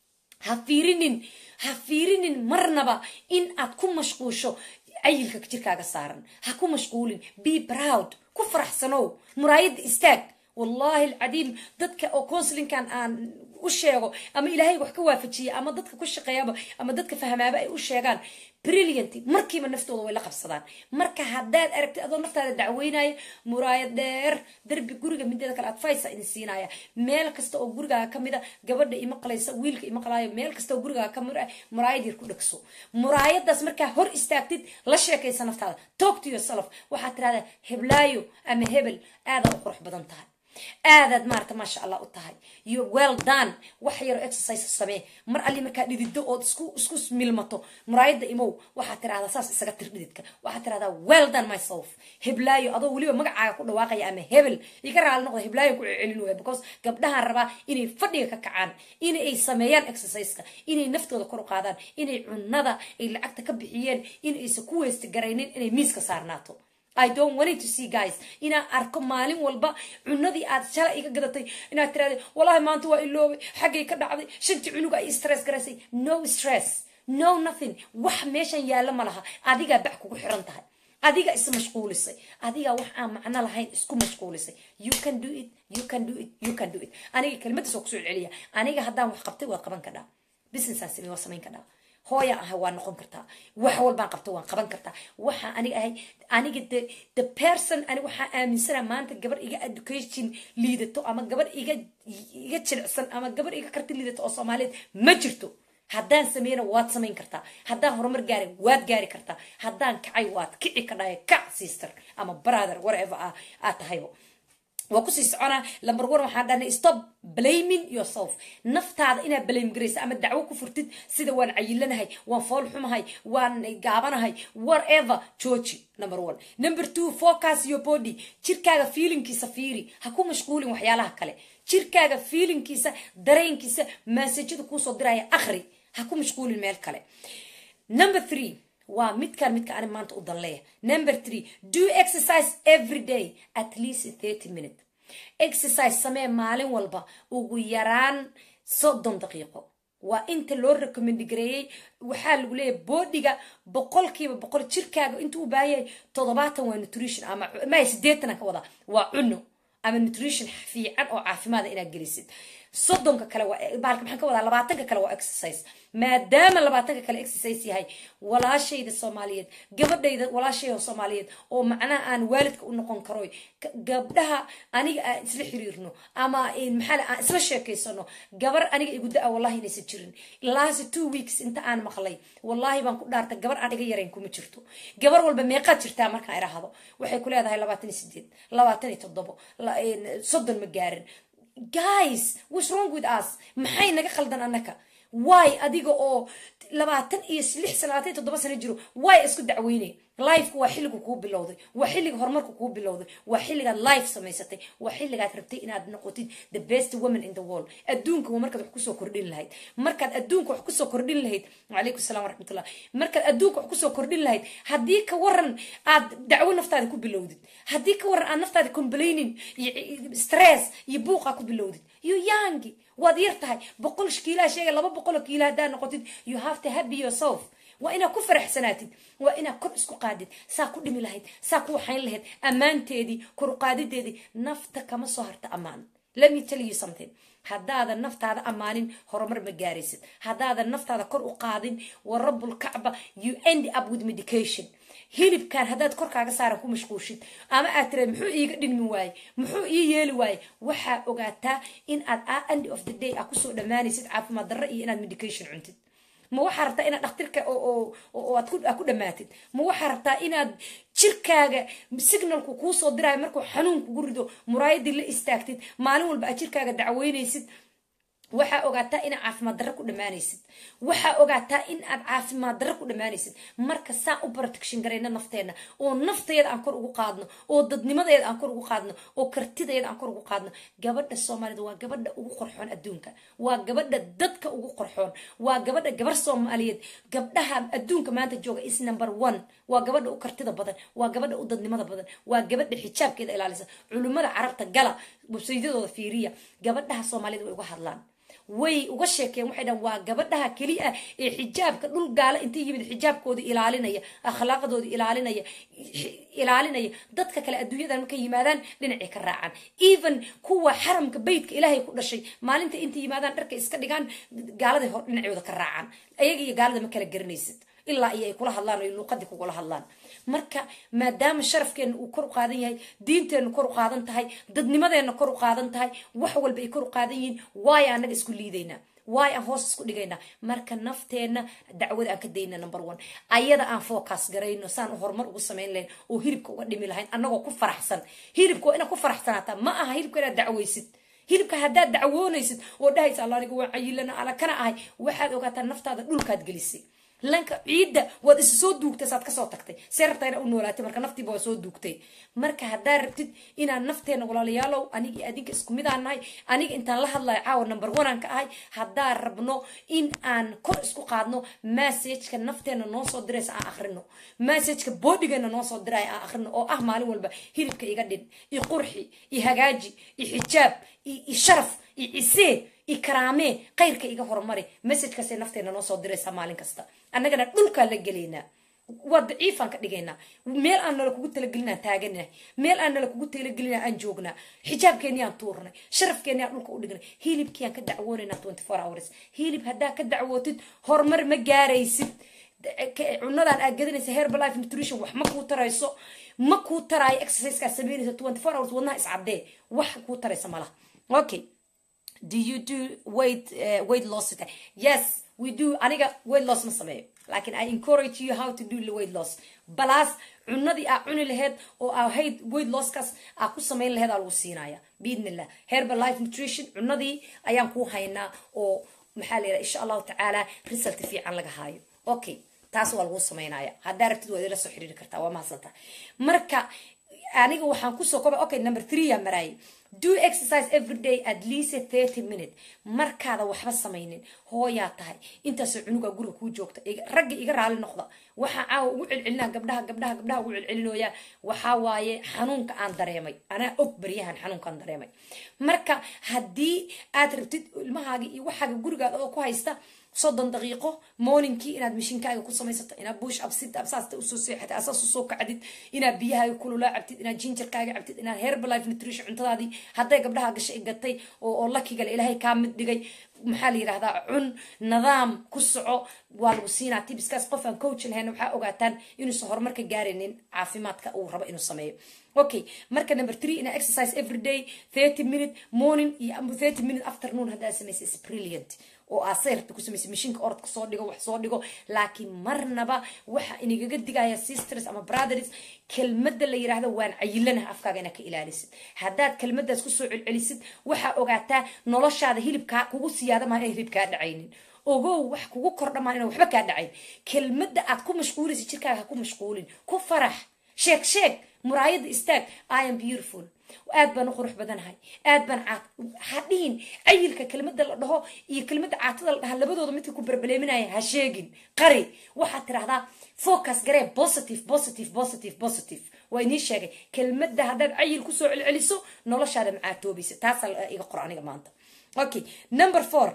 ha fiirinin ha fiirinin marnaba in aad ku mashquusho cayilka jirkaaga saaran ha ku mashquulin be proud ku faraxsanow muraayadda istaag wallahi alcadiim dadka oo counselinkan aan u sheego ama ilaahay wax ka waafajiya ama dadka ku shaqeeyaba ama dadka fahmaaba ay u sheegaan brilliant markiiba naftooda way la qabsadaan marka haddaad aragtid adoo naftaada dacweynaya muraayad dheer darbi guriga mideeda kale advice idin siinaya meel kasta oo gurigaaga kamid a gabadha ima qalaysa wiilka ima qalaayo meel kasta oo gurigaaga kamid a muraayad yar ku dhegso muraayadaas markaa hor istaagtid la sheekaysa naftaada talk to yourself waxaad tirahdaa heblaayo ama hebel aada u qurux badan tahay aadaad maarata maasha allah u tahay yo well done wax yaroo exercise samee mar alli markaa dhidido ood isku isku milmato muraayadda imow waxaad tirahdaa saas isaga tir dhididka waxaad tirahdaa well done myself heblaayo adoo weliba magacaaga ku dhawaaqaya ama hebel iga raali noqda heblaayo ku celin waya because gabdhahan rabaa inay fadhiga ka kacaan inay sameeyaan exerciseka inay naftooda kor u qaadaan inay cunada ay lacagta ka bixiyeen inaysan ku weysta garaynin inay miiska saarnaato i don't want to see guys inaan arko maalin walba cunadii aad shalay iga gadatay inaad tiraada wallahi maanta waa iloobay xaggay ka dhacday shantii cunuga ay stress garaysay no stress no nothing wax meeshan yaalla ma laha adigaa bac kugu xiran tahay adiga is mashquulisay adigaa wax aan macno lahayn isku mashquulisay you can do it you can do it you can do it aniga kelmadaas oo kusoo celiya aniga haddaan wax qabtay waad qaban kadhaa businessaan samey waa samayn kadhaa hooyaan ahay waa noqon kartaa wax walbaan qabta waan qaban kartaa waxaa aniga ahay aniga the the person ani waxaa aaminsana maanta gabar iga education liidato ama gabar iga iga jilicsan ama gabar iga karti liidato oo soomaaliyeed ma jirto haddaan sameeyna waad samayn kartaa haddaan horumar gaaray waad gaari kartaa haddaan kacay waad kici kadhahay kac sister ama brother whatever ah aad tahaybo waa kusii soconaa lamber one waxaan dhahnay stop blaming yourself naftaada inaad blame garaysa ama dacwo ku furtid sida waan cayilanahay waan fool xumahay waan gaabanahay whatever jooji number one number two focus your body jirkaaga feelingkiisa fiiri ha ku mashquulin waxyaalaha kale jirkaaga feelingkiisa dareenkiisa maasajada kuusoo diraya akhri ha ku mashquulin meel kale number three waa midkaan midka ani maanta u danleeya number three do exercise every day at least thirty minute exercise samee maalin walba ugu yaraan soddon daqiiqo waa inta loo recommend gareeyey waxaa lagu leeyahay boodiga boqolkiiba boqol jirkaaga intuu u baahan yahay toddobaatan waa nutrition ama maya sideetan ka wadaa waa cuno ama nutrition fiican oo caafimaada inaad gelisid soddonka kale baalka maxaan ka wadaa labaatanka kale waa exercise maadaama labaatanka kale exercise yahay walaashayda soomaaliyeed gabadhayda walaashayda soomaaliyeed oo macnaha aan waalidka u noqon karoy gabdhaha aniga aan isla xiriirno ama maxaa aan isla sheekaysano gabar aniga igu da-a wallahi inaysan jirin last two weeks inta aan maqlay wallahi baan ku dhaartay gabar aan iga yarayn kuma jirto gabar walba meeqaad jirtaa markaan idhaahdo waxay ku leedahay labaatan iyo sideed labaatan iyo toddobo soddon ma gaarin guys what's wrong with us maxay naga khaldan annaka waay adiga oo labaatan iyo lix sano labaatan iyo toddoba sano jiro waay isku dacweynay lifeka waa xilligu kuu bilowday waa xilliga horumarku kuu bilowday waa xilligaad life samaysatay waa xilligaad rabtay inaad noqotid the best woman in the world adduunka waa markaad wax kusoo kordhin lahayd markaad adduunka wax kusoo kordhin lahayd wacalaykum salam waraxmatullah markaad adduunka wax kusoo kordhin lahayd haddii ka waran aad dacwo naftaada ku bilowdid haddii ka waran aad naftaada complaining iyo stress iyo buuqaa ku bilowdid you young waad yar tahay boqol kiilaa sheega laba boqoloo kiila haddaad noqotid you have to happy yourself waa inaad ku faraxsanaatid waa inaad kor isku qaadid saa ku dhimi lahayd saa ku waxayn lahayd ammaanteedii koruqaadideedii nafta kama soo harta ammaan let me tell you something haddaadan naftaada ammaanin horumar ma gaaraysid haddaadan naftaada kor u qaadin wa rabbulkacba you end up with medication hilibkan haddaad korkaaga saaran ku mashquushid ama aad tiraad muxuu iiga dhinmi waaye muxuu ii yeeli waaye waxaa ogaataa in aad end of the day aa kusoo dhammaanaysid caafimaad darro iyo inaad medication cuntid ma waxaa rabtaa inaad dhakhtirka aad ku dhammaatid ma waxaa rabtaa inaad jirkaaga signalku kuusoo diraayo markuu xanuun kugu rido muraayadii la istaagtid maalin walba aad jirkaaga dacweynaysid waxaa ogaataa inaad caafimaad darro ku dhammaanaysid waxaa ogaataa in aad caafimaad darro ku dhammaanaysid marka saan u protection garayna nafteenna oo nafteeda aan kor ugu qaadno oo dadnimadeeda aan kor ugu qaadno oo kartideeda aan kor ugu qaadno gabadha soomaalida waa gabadha ugu qorxoon adduunka waa gabadha dadka ugu qorxoon waa gabadha gabar soomaaliyeed gabdhaha adduunka maanta jooga is number one waa gabadha u kartida badan waa gabadha u dadnimada badan waa gabadha xijaabkeeda ilaalisa culimmada carabta gala websaydadooda fiiriya gabadhaha soomaalida way uga hadlaan way uga sheekeen waxay dhahan waa gabadhaha keli ah ee xijaabka dhul gaala inta yimid xijaabkooda ilaalinaya akhlaaqdooda ilaalinaya ilaalinaya dadka kale adduunyadan markay yimaadaan dhinacay ka raacaan even kuwa xaramka beytka ilaahay ku dhashay maalinta inta yimaadaan dharka iska dhigaan gaaladay hor dhinacooda ka raacaan ayaga iyo gaalada ma kala garanaysid ilaa iyo ay kula hadlaan o luuqadii kugula hadlaan marka maadaama sharafkeena uu kor u qaadan yahay diinteenna kor u qaadan tahay dadnimadeenna kor u qaadan tahay wax walba ay kor u qaadan yihiin waayo annaga isku liidaynaa waayo aan hoos isku dhigaynaa marka nafteenna dacwada aan ka dayna number one ayada aan focus garayno saan horumar ugu samayn lahayn oo hilibka uga dhimi lahayn annagoo ku faraxsan hilibka waa inaad ku faraxsanaataa ma aha hilibka inaad dacwaysid hilibka haddaad dacwoonaysid oo dhahaysa alla aniga waa cayilana ala kana ahay waxaad ogaataa naftaada dhulkaad gelisay lanka ciidda waad isa soo duugtay saad kasoo tagtay see rabtaa inaa u noolaatay marka naftiiba waa soo duugtay marka haddaad rabtid inaan nafteena walaalayaalow aniga adinka isku midaan nahay aniga intaan la hadlayo caawa number one aan ka ahay haddaan rabno in aan kor isku qaadno massageka nafteena noo soo diraysa aan akhrino massageka boodhigeena noo soo diraya aan akhrino oo ah maalin walba hilibka iga dhin i qurxi i hagaaji i xijaab i sharaf i cisee i karaamee khayrka iga horumari messajkaasay nafteena noo soo diraysaa maalin kasta annagana dhulkaa la gelaynaa waa daciifaan ka dhigaynaa meel aan nala kugu talagelinaan taaganahay meel aan nala kugu talagelina aan joognaa xijaabkeeni aan tuurnay sharafkeeni aan dhulka u dhignay hilibkii aan ka dacwoonaynaa twenty four hours hilib haddaa ka dacwootid horumar ma gaaraysid cunadan aad gadanaysa herbalife nutrition wax ma kuu tarayso ma kuu taraayo exercisekaa sameynaysa twenty four hours wadnaha iscadee wax kuu taraysa malaha okay do you do weight uh, weight loss yes we do aniga weight loss ma sameeyo laakiin i encourage you how to do the weight loss balaas cunadii aa cuni laheyd oo aa hayd weight losskaas aa ku samayn laheyd aa lagu siinaya biidnillah herbal life nutrition cunadii ayaan ku haynaa oo maxaa la yidhaha insha allahu tacaala result fiican laga haayo okay taas waa lagu samaynaya haddaa rabtid waad ila soo xiriiri kartaa waa mahadsantaa marka aniga waxaan kusoo koba okay number three yaa maraayay do exercise every day at least thirty minute markaada waxba samaynin hooyaa tahay intaasoo cunuga guriga kuu joogta ragga iga raali noqda waxaa caawa ugu celcelinaa gabdhaha gabdhaha gabdhaha ugu celcelinooya waxaa waaye xanuunka aan dareemay anaa og baryahan xanuunkaan dareemay marka haddii aad rabtid ilmahaaga iyo waxaaga gurigaada oo ku haysta soddon daqiiqo morningkii inaad mishinkaaga ku samaysato inaad bush up sit up saasta usoo seexatid asaas usoo kacdid inaad biyahaaga kululaa cabtid inaad jinjarkaaga cabtid inaad herbalife nutrition cuntadaadii hadday gabdhaha gashay i gatay oo oo lakigale ilaahay kaa mid dhigay maxaa la yidhahdaa cun nidaam ku soco waa lagu siinaa tibiskaas qof aan coach lahayn waxaa ogaataan inuusan horumarka gaaraynin caafimaadka uu rabo inuu sameeyo okay marka number three ina exercise every day thirty minute morning iyo thirty minute afternoon haddaa samaysa is brilliant oo aad sayrta ku samaysay mashiinka orodka soo dhigo wax soo dhigo laakiin marnaba waxa inagaga digaya sisters ama brothers kelmadda la yidhaahdo waan cayilanaha afkaaga inaad ka ilaalisid haddaad kelmaddaas kusoo celcelisid waxaa ogaataa noloshaada hilibkaa kugu siyaada maha inay hilib kaa dhacaynin ogow wax kugu kordhamaan inaan waxba kaa dhacayn kelmadda aad ku mashquulaysa jirkaaga ha ku mashquulin ku farax sheeg sheeg muraayadda istaag i am beautiful aad baan u qurux badanahay aad baan caat hadhihin cayilka kelmadda la dhaho iyo kelmadda caatada la dhaha labadooda midka ku berbeleeminaya ha sheegin qari waxaad tidhahdaa focus garee positive positive positive positive waa inii sheegay kelmadda haddaad cayil kusoo celceliso noloshaada macaatoobaysa taasaa iga qor aniga maanta okay number four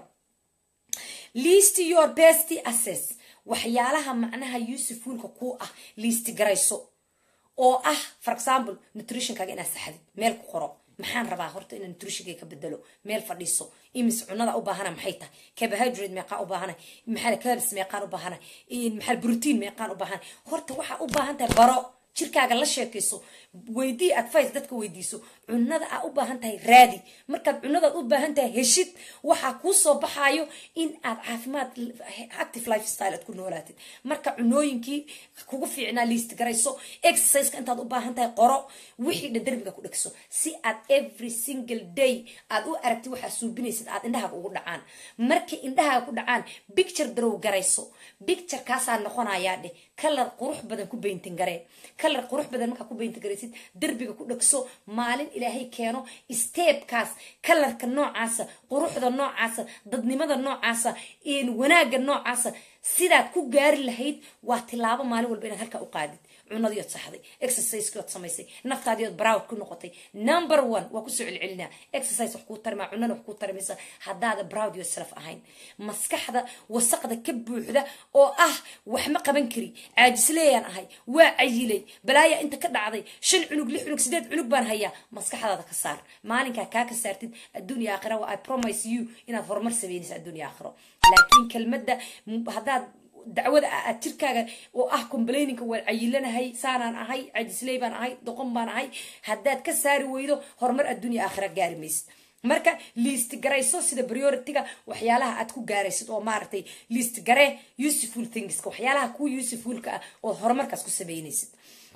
list your best assess waxyaalaha macnaha usefulka ku ah liisti garayso oo ah for example nutritionkaaga inaad saxdid meel ku qoro maxaan rabaa horta inaan nutritionkay ka bedelo meel fadhiiso imis cunada u baahana maxay tahay carbohydrate meeqaan u baahana maxaa carbs meeqaan u baahana maxaa protein meeqaan u baahana horta waxaa u baahan tahay baro jirkaaga la sheekayso weydii advice dadka weydiiso cunada aa u baahan tahay raadi markaad cunadaad u baahan tahay heshid waxaa kuu soo baxaayo in aad caafimaad active lifestyle aad ku noolaatid marka cunooyinkii kugu fiicnaa liist garayso exerciseka intaad u baahan tahay qoro wixii dhan derbiga ku dhegso si aad every single day aad u aragtid waxaa suubinaysid aad indhahaaga ugu dhacaan markay indhahaaga ku dhacaan bicture darow garayso bicture kaasaa noqonayaa dheh kalar qurux badan ku bayntin garee kalar qurux badan markaa ku bayntin garaysid derbiga ku dhegso maalin ilaahay keeno steebkaas kalarka noocaasa quruxda noocaasa dadnimada noocaasa wanaagga noocaasa sidaad ku gaari lahayd waa tilaabo maalin walba inaad halkaa u qaadid cunadiiod saxday exercisekiod samaysay naftaadiiod browd ku noqotay number one waa kusoo celcelinaa exercise wax kuu tarimaa cunana wax kuu tarimaysa haddaada browd yourself ahayn maskaxda wasaqda ka buuxda oo ah wax ma qaban kari caajisleeyaan ahay waa cayilay balaaya inta ka dhacday shan cunug lix cunug sideed cunug baan hayaa maskaxdaada ka saar maalinkaa kaa ka saartid adduunya aakhira waa i promise you inaad horumar sameynaysa adduunya aakhiro laakiin kelmadda haddaad dacwada aad jirkaaga oo ah complainingka waan cayilanahay saanaan ahay cajisley baan ahay doqon baan ahay haddaad ka saari weydo horumar adduunya aakhira gaari maysid marka liist garayso sida priority-ga waxyaalaha aad ku gaaraysid oo maaragtay liist garee useful thingska waxyaalaha kuwa usefulka ah oo horumarkaas ku sameynaysid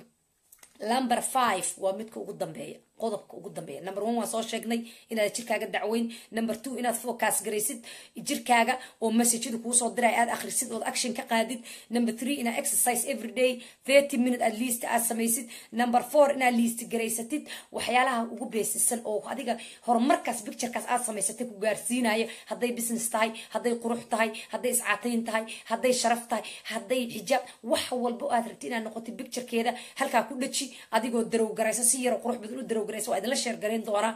number five waa midka ugu dambeeya qodobka ugu dambeeya number one waan soo sheegnay inaad jirkaaga dacweyn number two inaad focus garaysid jirkaaga oo messajada kuusoo diray aad akhrisid ood action ka qaadid number three inaad exercise every day thirty minute at least aad samaysid number four inaad liist garaysatid waxyaalaha ugu beesisan oo adiga horumarkaas picturekaas aad samaysatay ku gaarsiinaya hadday business tahay hadday qurux tahay hadday iscaatayn tahay hadday sharaf tahay hadday xijaab wax walba aad rabti inaad noqotid picturekeeda halkaa ku dhaji adigoo darow garaysa si yaroo qurux badan u darow garaysa waa idinla sheer garayn doonaa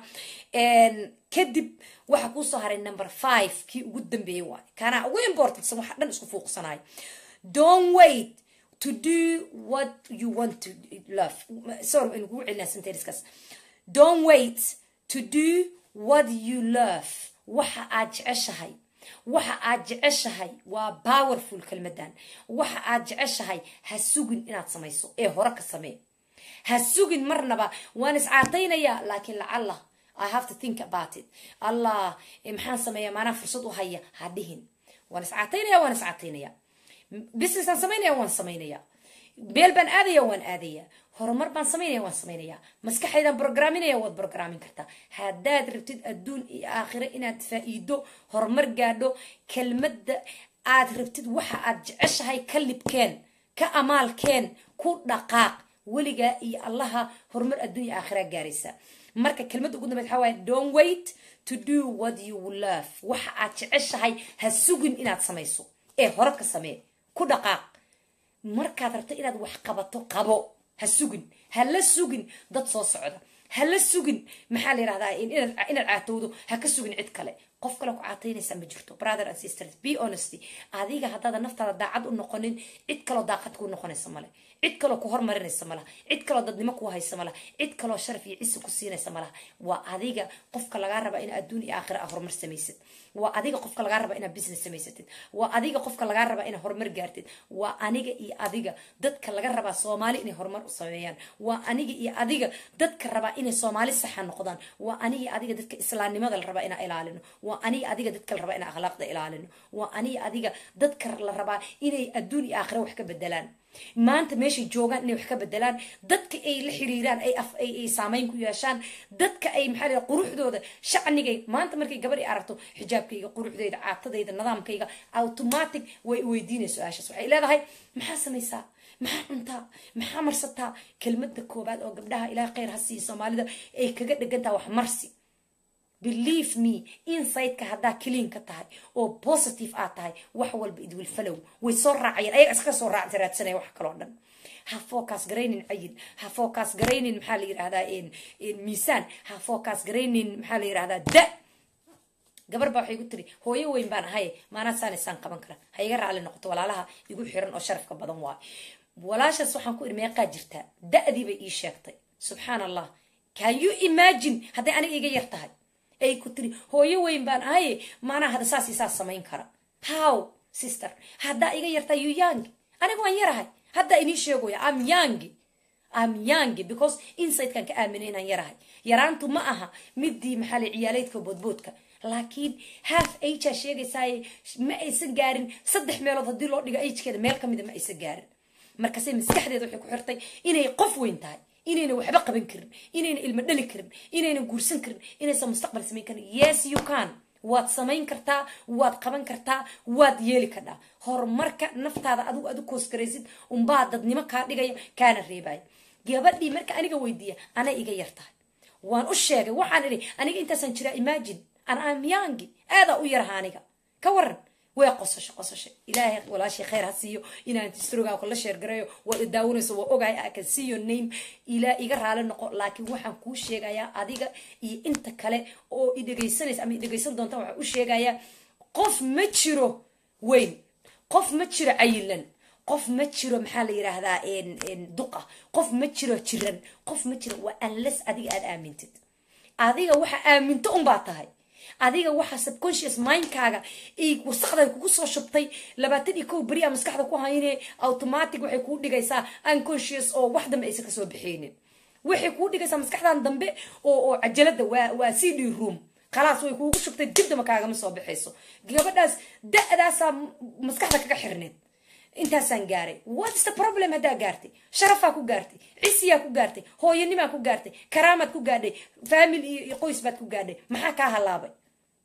kadib waxaa kuusoo haray number five kii ugu dambeeyey waay kaanaa ugu importantsan waxa dhan isku fuuqsanayo don't wait to do what you want to love sorry in kugu celinaa sentenceskaas don't wait to do what you love waxa aad jeceshahay waxa aad jeceshahay waa powerful kelmadan waxa aad jeceshahay ha sugin inaad samayso ee hore ka samee ha sugin marnaba waan iscaataynayaa laakiin lacalla i have to think about it allah maxaan sameeya maanaa fursad u haya ha dhihin waan iscaataynaya waan iscaataynaya businessaan samaynaya waan samaynaya beel baan aadaya waan aadaya horumar baan samaynaya waan samaynaya maskaxaydaan brogramminaya waad brogrammin kartaa haddaad rabtid adduun iyo aakhiro inaad faa-iido horumar gaadho kelmadda aad rabtid waxa aad jeceshahay ka libkeen ka amaalkeen ku dhaqaaq weligaa iyo allaha horumar adduunya aakhira gaaraysa marka kelmadda ugu dambeyd waxaa waaye don't wait to do what you love waxa aad jeceshahay ha sugin inaad samayso ee hore ka samee ku dhaqaaq markaad rabto inaad wax qabato qabo ha sugin ha la sugin dad soo socda ha la sugin maxaa la yirahdaa inaad caatowdo ha ka sugin cid kale qof kale ku caataynaysaa ma jirto brother and sisters be honesty adiga haddaada naftaada daacad u noqonin cid kaloo daaqad kuu noqonaysa male cid kaloo ku hormarinaysa malaha cid kaloo dadnimo kuu haysa malaha cid kaloo sharaf iyo cisi ku siinaysa malaha waa adiga qofka lagaa raba ina adduun iyo aakhira a horumar samaysid waa adiga qofka lagaa raba inaad business samaysatid waa adiga qofka lagaa raba inaad horumar gaartid waa aniga iyo adiga dadka laga rabaa soomaali inay horumar u sameeyaan waa aniga iyo adiga dadka rabaa inay soomaali saxa noqdaan waa aniga iyo adiga dadka islaamnimada la rabaa inaa ilaalino waa aniga adiga dadka la rabaa inaan akhlaaqda ilaalino waa aniga adiga dadka la rabaa inay adduun iyo aakhira wax ka bedelaan maanta meeshay joogaan inay wax ka bedelaan dadka ay la xiriiraan ay ay saameyn ku yeeshaan dadka ay maxaa la quruxdooda shacnigay maanta markay gabar i aragto xijaabkayga quruxdayda caatadayda nidaamkayga automatic way weydiinayso su-aashaas waxay leedahay maxaa samaysaa maxaa cuntaa maxaa marsataa kelmada koobaad oo gabdhaha ilaah khayr ha siiya soomaalida ay kaga dhegantaha wax marsi believe me insideka haddaa clean ka tahay oo positive aad tahay wax walba idwil falow way soo raacayeen ayaga iska soo raac raadsanaya wax kaloo dhan ha focus garaynin cayil ha focus garaynin maxaa la yidhahdaa miisaan ha focus garaynin maxaa la yidhahdaa da gabar baa waxay ku tiri hooyo weyn baan ahay maanaa saanisaan qaban kara ha iga raali noqoto walaalaha igu xiran oo sharafka badan waay walaashaas waxaan ku iri meeqaa jirtaa da-dii bay ii sheegtay subxaan allah can you imagine hadday aniga iga yar tahay ay ku tiri hooyo weyn baan ahaye maanaa hada saas i saas samayn kara how sister haddaa iga yartaa you young aniga waan yarahay haddaa inii sheegoya am young am young because insidekan ka aaminay inaan yarahay yaraantu ma aha midii maxaa la ciyaaleydka boodboodka laakiin half agaa sheegaysaaye ma aysan gaarin saddex meelood haddii loo dhigo agekeeda meel ka mida ma aysan gaarin markaase maskaxdeeda waxay ku xirtay inay qof weyn tahay inayna waxba qaban karin inayna ilmo dhali karin inayna guursan karin inaysan mustaqbal samayn karin yes you can waad samayn kartaa waad qaban kartaa waad yeeli kadhaa horumarka naftaada adigu adu koosgaraysid unbaa dadnimo kaa dhigaya kaana reebaya gabadhii marka aniga weydiiya anay iga yar tahay waan u sheegay waxaan idhi aniga intaasaan jiraa imagine an amyangi aadaa u yaraha aniga ka waran way qosasho qosasho ilaahay walaashay khayr ha siiyo inaan tistrogaa kula sheergarayo waad idaawanayso waa ogahay I can see your name ilaa iga raali noqo laakiin waxaan kuu sheegayaa adiga iyo inta kale oo i dhegaysanaysa ama i dhegaysan doonta waxaan u sheegayaa qof ma jiro weyn qof ma jiro cayilan qof ma jiro maxaa la yidhaahdaa duqa qof ma jiro jiran qof ma jiro waa unless adiga aad aamintid adiga waxa aaminto unbaa tahay adiga waxa subconscious mindkaaga wasaqda kugu soo shubtay labaatan iyo kow beri a maskaxda ku hayne automatic waxay kuu dhigaysaa unconscious oo wax dambe aysan kasoo bixeynin waxay kuu dhigaysaa maskaxdan dambe oo oo cajalada waa waa c d room khalaas way kuugu shubtay dib damba kaagama soo baxayso gabadhaas da-daasaa maskaxda kaga xirneed intaasaan gaaray what's the problem haddaa gaartay sharafaa ku gaartay cisiyaa ku gaartay hooyanimaa ku gaartay karaamaad ku gaadhay family iyo qoys baad ku gaadhay maxaa kaa halaabay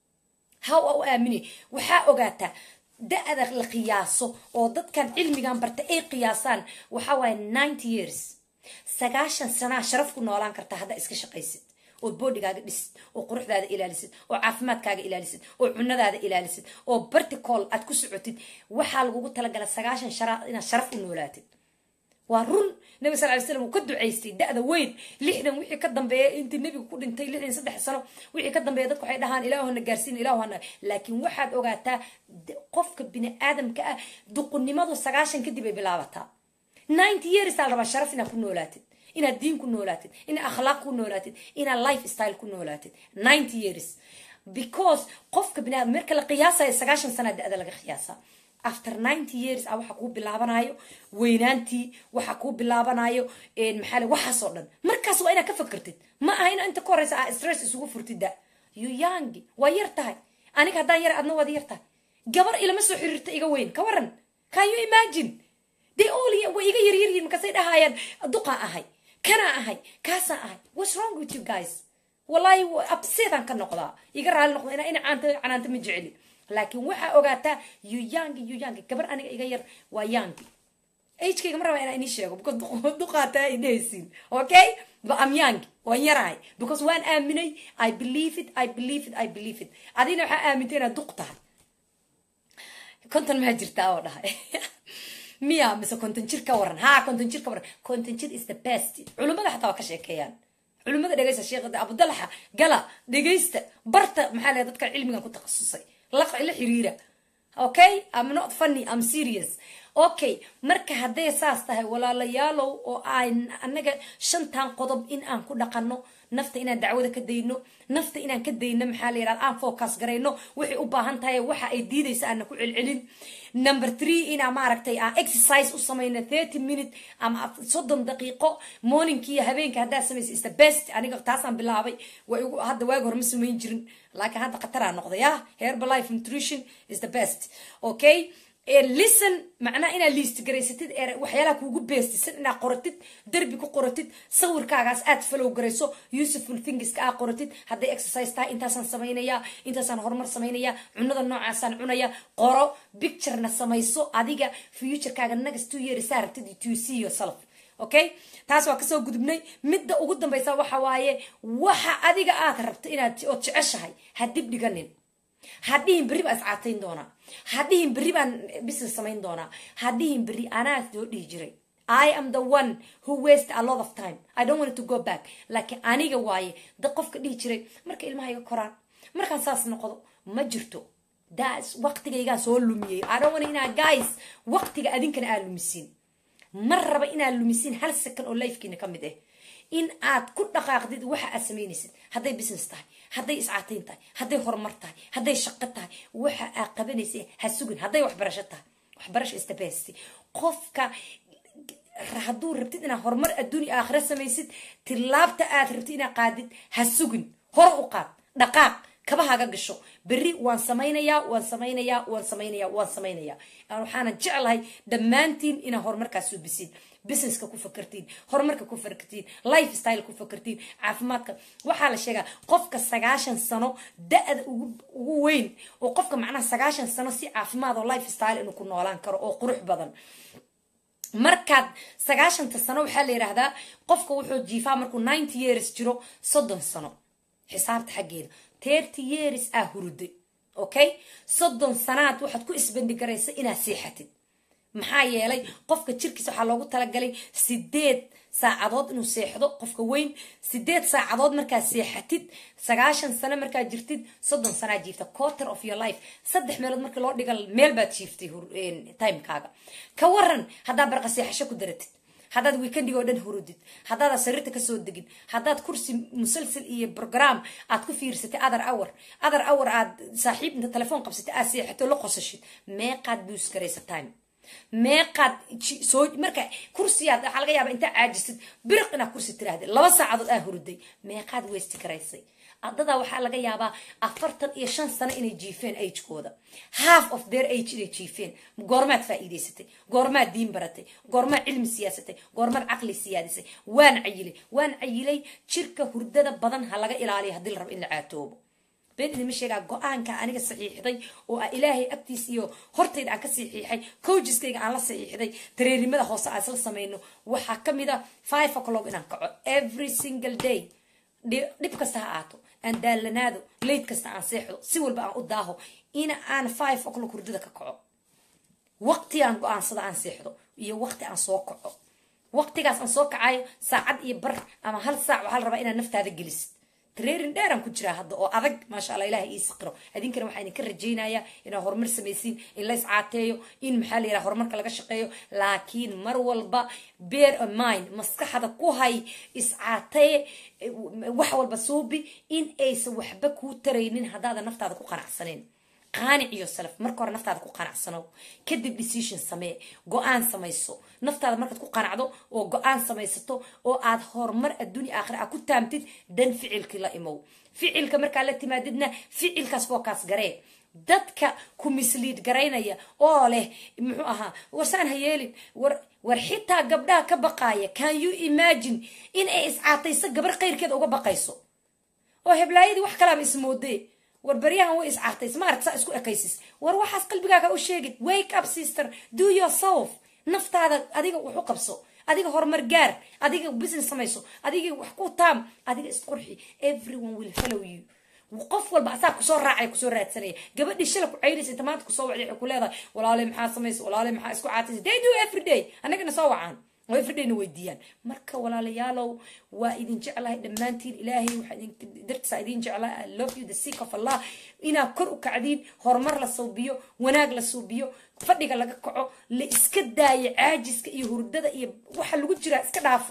how a u aamini waxaa ogaataa da-da la qiyaaso oo dadkan cilmigan barta ay qiyaasaan waxaa waaye ninety years sagaashan sanaa sharaf ku noolaan kartaa haddaa iska shaqaysid ood boodhigaaga dhisid oo quruxdaada ilaalisid oo caafimaadkaaga ilaalisid oo cunadaada ilaalisid oo barticool aad ku socotid waxaa lagugu talagala sagaashan shara inaad sharaf u noolaatid waa run nabi sal ly slam uu ka ducaystay da-da weyn lixdan wixii ka dambeeya intii nebigu ku dhintay lixdan saddex sano wixii ka dambeeya dadku waxay dhahaan ilaahuna gaarsiin ilaahuna laakiin waxaad ogaataa qofka bini aadamka ah duqunimadu sagaashan kadib ay bilaabataa ninety years aa la rabaa sharaf inaad ku noolaatid inaad diin ku noolaatid inaad akhlaaq ku noolaatid inaad life style ku noolaatid ninety years because qofka bini aadam marka la qiyaasayo sagaashan sana da-da laga qiyaasaa after ninety years a waxaa kuu bilaabanayo weynaantii waxaa kuu bilaabanayo maxaa le waxaasoo dhan markaas waa inaad ka fakertid ma aha ina inta ka horeysa aa stress isugu furtid da you young waa yar tahay aniga haddaan yar adna waad yar tahay gabar ilama soo xiriirta iga weyn ka waran can you imagine they all way iga yaryaryihin markaasay dhahayaan duqaan ahay kanaa ahay kaasaan ahay what's wrong with you guys wallahi abseedaan ka noqdaa iga raali noqda inaa ina caanta canaanta ma jeceli laakiin waxaa ogaataa you young you young gabar aniga iga yar waa young agekayga ma rabaa inaa inii sheego because duqaataa idhehaysiin okay but I'm young waan yarahay because waan aaminay I believe it I believe it I believe it adina waxaa aamintay inaad duq tahay konton maa jirtaa oo dhahay miya mise konton jir ka waran ha konton jir ka waran konton jir is the best culimmada xataa waa ka sheekeeyaan culimmada dhegeysta sheekh abudalaxa gala dhegeysta barta maxaa leeyahay dadka cilmigan ku takhasusay la la xiriira okay i'm not funny i'm serious okay marka hadday saas tahay walaalayaalow oo aan anaga shantan qodob in aan ku dhaqanno nafta inaan dacwada ka dayno nafta inaan ka dayno maxaa la yidhahda aan focus garayno waxay u baahan tahay waxa ay diidaysa aana ku celcelin number three inaa maaragtay aan exercise u samayno thirty minute ama soddon daqiiqo morningki iyo habeenka haddaa samaysa is the best aniga taasaan bilaabay way ugu hadda waagi hore ma samayn jirin laakiin hadda khataraa noqday ah herbalife nutrition is the best okay listen macnaha inaad liist garaysatid ee waxyaalaha kuugu beestisan inaad qoratid derbi ku qoratid sawirkaagaas aad falow garayso useful thingska aad qoratid hadday exercise tahay intaasaan samaynayaa intaasaan horumar samaynayaa cunada noocaasaan cunaya qoro picturena samayso adiga futurekaaga nagas two years saa rabtid to see yourself okay taas waa kasoo gudubnay midda ugu dambaysa waxa waaye waxa adiga aad rabto inaad ood jeceshahay ha dib dhiganin hadhihin berri baan iscaatayn doonaa hadhihin berri baan business samayn doonaa hadhihin berri anaa soo dhihi jiray i am the one who waste a lot of time i don't want to go back laakiin aniga waaye da qofka dhihi jiray marka ilmaha iga koraan markaan saas noqdo ma jirto das waqtigaygaan soo lumiyey i don't want inaa guys waqtiga adinkana aa lumisiin ma raba inaad lumisiin hal second oo lifekiina ka mid ah in aad ku dhaqaaqdid waxa aad samaynaysid hadday business tahay hadday iscaatayn tahay hadday horumar tahay hadday shaqo tahay waxa aad qabanaysa ha sugin hadday waxbarasho tahay waxbarasho istabesti qofka hadduu rabtid inaad horumar adduunya aakhira samaysid tilaabta aad rabtid inaad qaadid ha sugin hor u qaad dhaqaaq kabahaga gasho berri waan samaynayaa waan samaynayaa waan samaynayaa waan samaynayaa waxaana jeclahay dhammaantiin inaad horumarkaas suubisiin businesska ku fakartiin horumarka ku fakartiin life style ku fakartiin caafimaadka waxaa la sheegaa qofka sagaashan sano da-da ugu weyn oo qofka macnaha sagaashan sano si caafimaad oo life style inuu ku noolaan karo oo qurux badan markaad sagaashanta sano waxaa la yidhaahdaa qofka wuxuu jiifaa markuu ninety years jiro soddon sano xisaabta xaggeeda thirty years aa huruday okay soddon sanaad waxaad ku isbandhigaraysa inaad seexatid maxaa yeelay qofka jirkiisa waxaa loogu talagalay sideed saacadood inuu seexdo qofka weyn sideed saacadood markaad seexatid sagaashan sano markaad jirtid soddon sanaa jiifta quarter of your life saddex meelood markii loo dhiga meel baad jiiftay timekaaga ka waran haddaa barqa seexasho ku daratid haddaad weekendiga oo dhan hurudid haddaadaa sariirta kasoo degin haddaad kursi musalsal iyo brogram aad ku fiirsatay other hour other hour aad saaxiib inta telefoon qabsatay aad seexato la qosashid meeqaad buus garaysa time meeqaad soo marka kursiyaad waxaa laga yaaba intaa caajisid biriq inaad kursi tiraahday laba saacadood aa huruday meeqaad weysti garaysay adadaa waxaa laga yaabaa afartan iyo shan sano inay jiifeen agekooda half of their age inay jiifeen goormaad faa'iidaysatay goormaad diin baratay goormaad cilmi siyaasatay goormaad caqli siyaadisay waan cayilay waan cayilay jirka hurdada badan ha laga ilaaliyo haddii la rabo in la caatoobo been idinma sheegaa go-aanka aniga saxiixday oo a ilaahay agtiis iyo hortayda aan ka saxiixay coajiskayga aan la saxiixday tareerimada hoose aan isla samayno waxaa ka mid a five o'clock inaan kaco every single day dhib kasta ha aato aan daalanaado layd kasta aan seexdo si walba aan u daaho in aan five o'clock hurdada ka kaco waqti aan go-aansado aan seexdo iyo waqti aan soo kaco waqtigaas aan soo kacayo saacad iyo bar ama hal saac waxaa la rabaa inaad naftaada gelisid tareerin dheeraan ku jiraa hadda oo adag maasha alla ilaha ii siqiro idinkana waxaa idinka rajaynayaa inaad horumar samaysiin in la iscaateeyo in maxaa la yidhaha horumarka laga shaqeeyo laakiin mar walba bear a mind maskaxda ku hay iscaatee wax walba suubi in aysan waxba kuu taraynin haddaadan naftaada ku qanacsaneyn qaanic iyo salaf marka hore naftaada ku qanacsano kadib decision samee go-aan samayso naftaada markaad ku qanacdo oo go-aan samaysato oo aad horumar adduunya aakhira aad ku taamtid dan ficilkii la imow ficilka markaa la timaadidna ficilkaas fookaas garee dadka ku misliid garaynaya oo leh muxuu ahaa warsaan ha yeelin war war xitaa gabdhaha ka baqaaya can you imagine in ay iscaatayso gabar khayrkeeda uga baqayso oo heblaayadii wax kalaaba ismoodee war baryahan way iscaartays maaragt saa isku ekaysis war waxaas qalbigaaga u sheegin wake up sister do yourself naftaada adiga wax u qabso adiga horumar gaar adiga business samayso adiga wax ku taam adiga isqurxi everyone will follow you qof walba asaa kusoo raacay kusoo raadsanaya gabadhii shala ku caynaysa inta maanta kusoo wacday waxay ku leedahay walaale maxaa samaysa walaale maxaa isku caataysa they do every day annagana soo wacaan oo everydayna weydiiyaan marka walaalayaalow waa idin jeclahay dhammaantiin ilaahay waxaa idin dartiisa idin jeclaa i love you the seek of allah inaad kor u kacdiin horumar la suubiyo wanaag la suubiyo fadhiga laga kaco la iska daayo caajiska iyo hurdada iyo waxa lagu jiraa iska dhaafa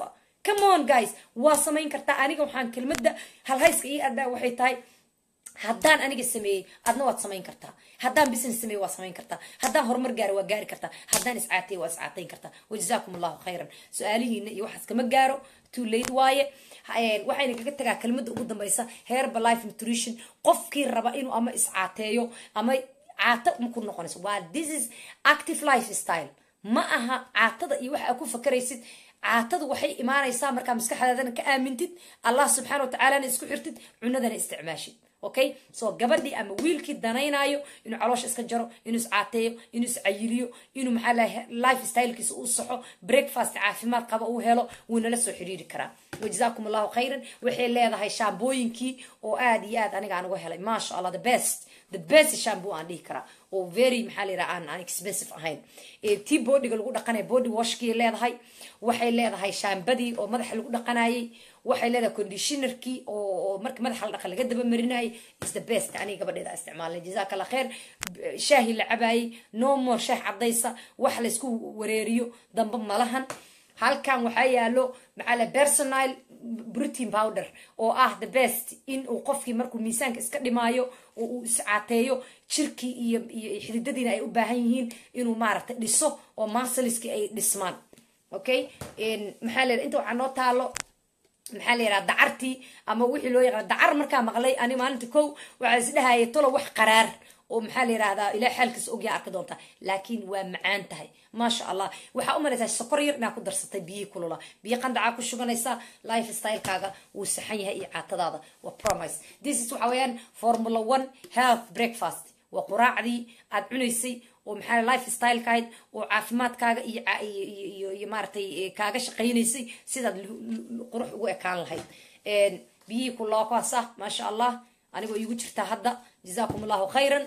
come on guys waa samayn kartaa aniga waxaan kelmadda halhayska ii adaa waxay tahay haddaan aniga sameeyey adna waad samayn kartaa haddaan business sameeye waa samayn kartaa haddaan horumar gaaro waa gaari kartaa haddaan iscaatay waa iscaatayn kartaa wajazaakum allahu khayran su-aalihiina iyo waxaas kama gaaro too late waaye waxayna kaga tagaa kelmadda ugu dambaysa heerba life nutrition qofkii raba inuu ama iscaateeyo ama caato maku noqonayso waa this is active life style ma aha caatada iyo waxa aad ku fakaraysid caatadu waxay imaanaysaa markaa maskaxdaadana ka aamintid allah subxaana wa tacaalana isku xirtid cunadana isticmaashid okay so gabadhii ama wiilkii danaynaayo inuu caloosha iska jaro inuu iscaateeyo inuu iscayiliyo inuu maxaa lahay life stylekiisa uu saxo breakfast caafimaad qaba uu helo wuu nala soo xiriiri karaa wajazaakum allahu khayran waxay leedahay shaambooyinkii oo aad iyo aad aniga aan uga helay maasha allah the best the best shampoo aan dhihi karaa oo very maxaa la yidhaha aan aan expensive ahayn tii boodhiga lagu dhaqanaya body washkii leedahay waxay leedahay shaambadii oo madaxa lagu dhaqanayay waxay leedahay conditionerkii oo marka madaxa la dhaqa laga daba marinayay is the best aniga gabadheeda isticmaalnay jazaaka allah kheer shaahi la cabaayay no more shaah cadaysa wax laysku wareeriyo damba malahan halkan waxaa yaalo maxaa la personal protein powder oo ah the best in uu qofkii markuu miisaanka iska dhimaayo oo uu iscaateeyo jirkii iyo iyo xididadiina ay u baahan yihiin inuu maaragtay dhiso oo marsaliskii ay dhismaan okay maxaa la inta waxaa noo taalo maxaa la yidhaha dacartii ama wixii loo yaqaan dacar markaa maqlay ani maalinta kow waxaa is dhahaya tolo wax qaraar oo maxaa la yidhahdaa ilaa xaalkiisa ogyaa arki doontaa laakiin waa macaan tahay maasha allah waxaa u malaysaa sokor yar inaa ku darsatay biyihii kulula biyo qandacaa ku shuganaysaa life stylekaaga wuu saxan yahay iyo caatadaada waa promise this is waxa weeyaan formula one health breakfast waa quraacdii aad cunaysay oo maxaa life styleka ahayd oo caafimaadkaaga iyo iyo iyo maaratay kaaga shaqaynaysay sidaad qurux ugu ekaan lahayd biyihii kulookaasa maasha allah anigoo iigu jirtaa hadda jazaakum allahu khayran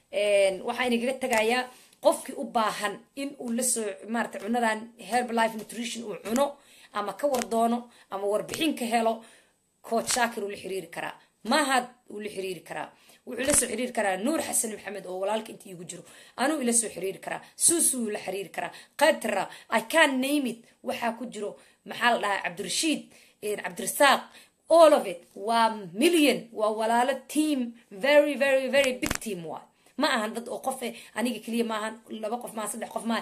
waxaa inagaga tegayaa qofkii u baahan in uu lasoo maarata cunadan herb life nutrition uu cuno ama ka war doono ama warbixin ka helo coach shaakir uu la xiriiri karaa mahad uu la xiriiri karaa wuxuu ila soo xiriiri karaa nuur xasan maxamed oo walaalka inta iigu jiro anuu ila soo xiriiri karaa suusu uu la xiriiri karaa qatra i can name it waxaa ku jiro maxaa la dhahaa cabdirashiid cabdirasaaq all of it waa million waa walaalo team very very very big team waa ma ahan dad oo qof aniga keliya maahan laba qof maahan saddex qof maahan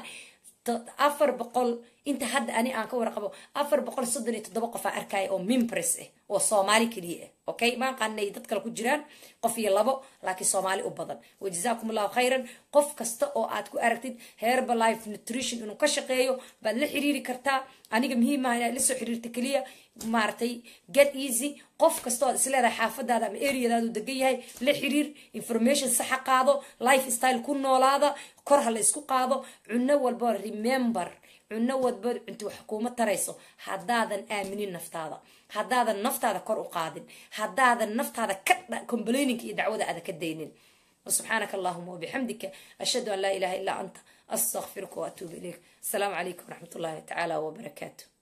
afar boqol inta hadda ani aan ka warqabo afar boqol soddon iyo toddoba qof aan arkaya oo mimpres ah oo soomaali keliya ah okay ma aqaanay dad kale ku jiraan qof iyo labo laakiin soomaali u badan wajazaakum allahu khayran qof kasta oo aad ku aragtid herba life nutrition inuu ka shaqeeyo baad la xiriiri kartaa aniga muhiim ah inaad la soo xiriirta keliya maaragtay get easy qof kasta oad isleedahay xaafadaada ama areadaadu degan yahay la xiriir information saxa qaado life style ku noolaada kor ha la isku qaado cuno walba remember cuno walba cunti wax kuuma tarayso haddaadan aaminin naftaada haddaadan naftaada kor u qaadin haddaadan naftaada ka complaininka iyo dacwada aada ka daynin وسبحانك اللهم وبحمدك أشهد أن لا إله إلا أنت أستغفرك وأتوب إليك السلام عليكم ورحمة الله تعالى وبركاته